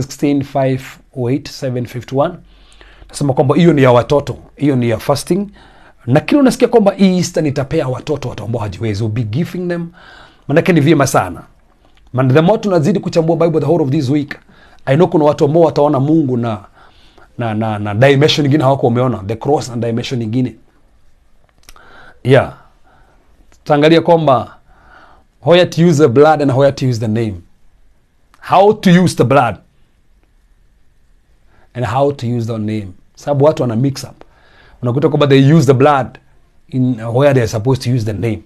0716587751 nasema kwamba hiyo ni ya watoto, hiyo ni ya fasting, na kile unasikia kwamba hii Easter nitapea watoto watu ambao hawajiwezi, we'll be giving them, manake ni vyema sana Man, the more tunazidi kuchambua Bible the whole of this week, I know kuna watu ambao wataona Mungu na na na, na dimension nyingine hawako wameona the cross na dimension nyingine yeah. Tutaangalia kwamba where to use the blood and where to use the name, how to use the blood and how to use the name, sababu watu wana mix up, unakuta kwamba they use the blood in where they are supposed to use the name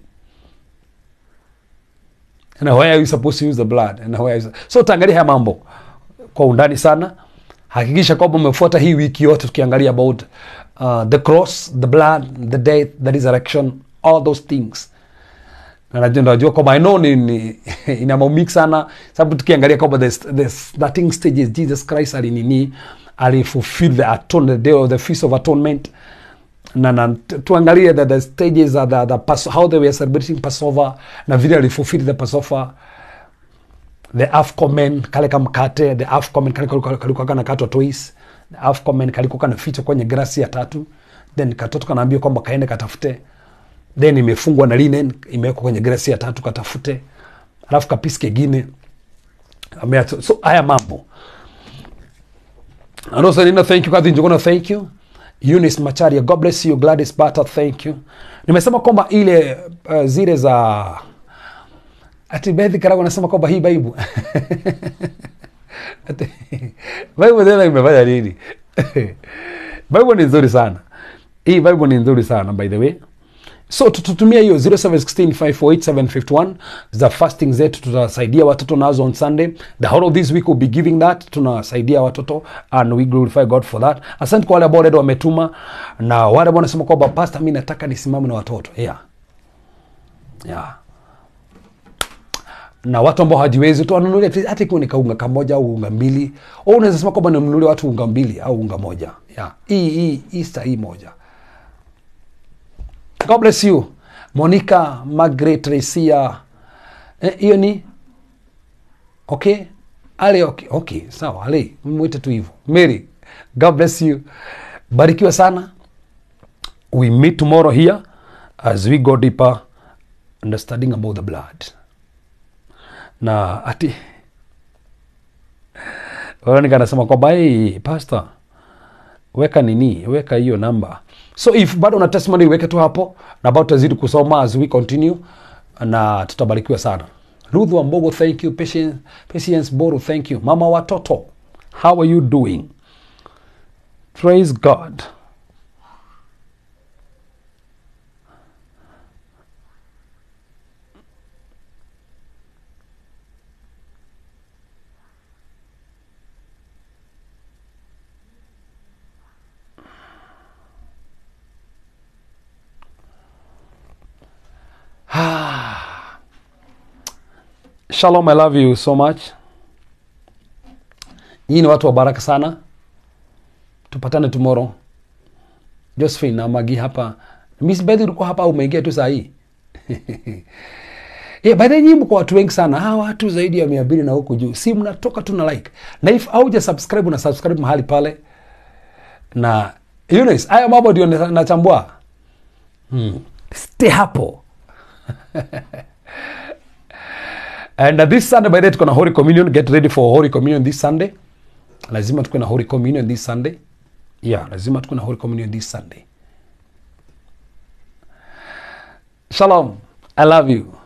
and where are you supposed to use the blood and where is... so utaangalia haya mambo kwa undani sana hakikisha kwamba umefuata hii wiki yote tukiangalia about uh, the cross the blood the death the resurrection all those things na najua najua kwamba i know ni, ni ina mambo sana sababu tukiangalia kwamba the, the starting stages jesus christ alinini alifulfill the atone the day of the feast of atonement na, na tu- tuangalie the, the stages of the, the Pas- how they were celebrating passover na vile alifulfill the passover the afcomen kale kamkate the afcomen kale kalikuwa kalikuwa kanakatwa twice the afcomen kalikuwa kanafichwa kwenye grasi ya tatu then katoto kanaambia kwamba kaende katafute then imefungwa na linen imewekwa kwenye grasi ya tatu katafute alafu kapisi kengine ameacha so haya mambo And also, Nina, thank you. Kathy Njuguna, thank you. Eunice Macharia, God bless you. Gladys Bata, thank you. Nimesema kwamba ile uh, zile za ati Bethi Karago anasema kwamba hii Bible Ati- bible tena imefanya nini bible ni nzuri sana hii bible ni nzuri sana by the way so tututumia hiyo 0716548751 za fasting zetu tutasaidia watoto nazo on sunday the whole of this week will be giving that tunasaidia watoto and we glorify god for that asante kwa wale ambao already wametuma na wale ambao wanasema kwamba pastor mi nataka nisimame na watoto yeah yeah na watu ambao hawajiwezi tu wanunulie tu, hata ikiwa ni kaunga kamoja au unga mbili au unaweza sema kwamba ninunulie watu unga mbili au unga moja yeah. hii hii Easter hii moja God bless you Monica Margaret Resia Eh, hiyo ni okay ale okay, okay sawa ale mwite tu hivyo Mary God bless you barikiwa sana we meet tomorrow here as we go deeper understanding about the blood na ati Veronica anasema kwamba hey, pastor weka nini weka hiyo namba so if bado una testimony weke tu hapo na bado tutazidi kusoma as we continue na tutabarikiwa sana ruth wambogo thank you patience, patience boru thank you mama watoto how are you doing praise god Shalom, I love you so much. Nyinyi ni watu wa baraka sana. Tupatane tomorrow. Josephine na Magi hapa. Miss Betty ulikuwa hapa au umeingia tu saa hii? Yeah, by the way, nyinyi mko watu wengi sana. Hawa watu zaidi ya 200 na huku juu. Si mnatoka tu na like. Na if hauja subscribe na subscribe mahali pale. Na Eunice, haya mambo ndio na- nachambua. Hmm. Stay hapo. And uh, this Sunday by the way tuko na Holy Communion. Get ready for Holy Communion this Sunday. Lazima tuko na Holy Communion this Sunday. Yeah, lazima tuko na Holy Communion this Sunday. Shalom. I love you.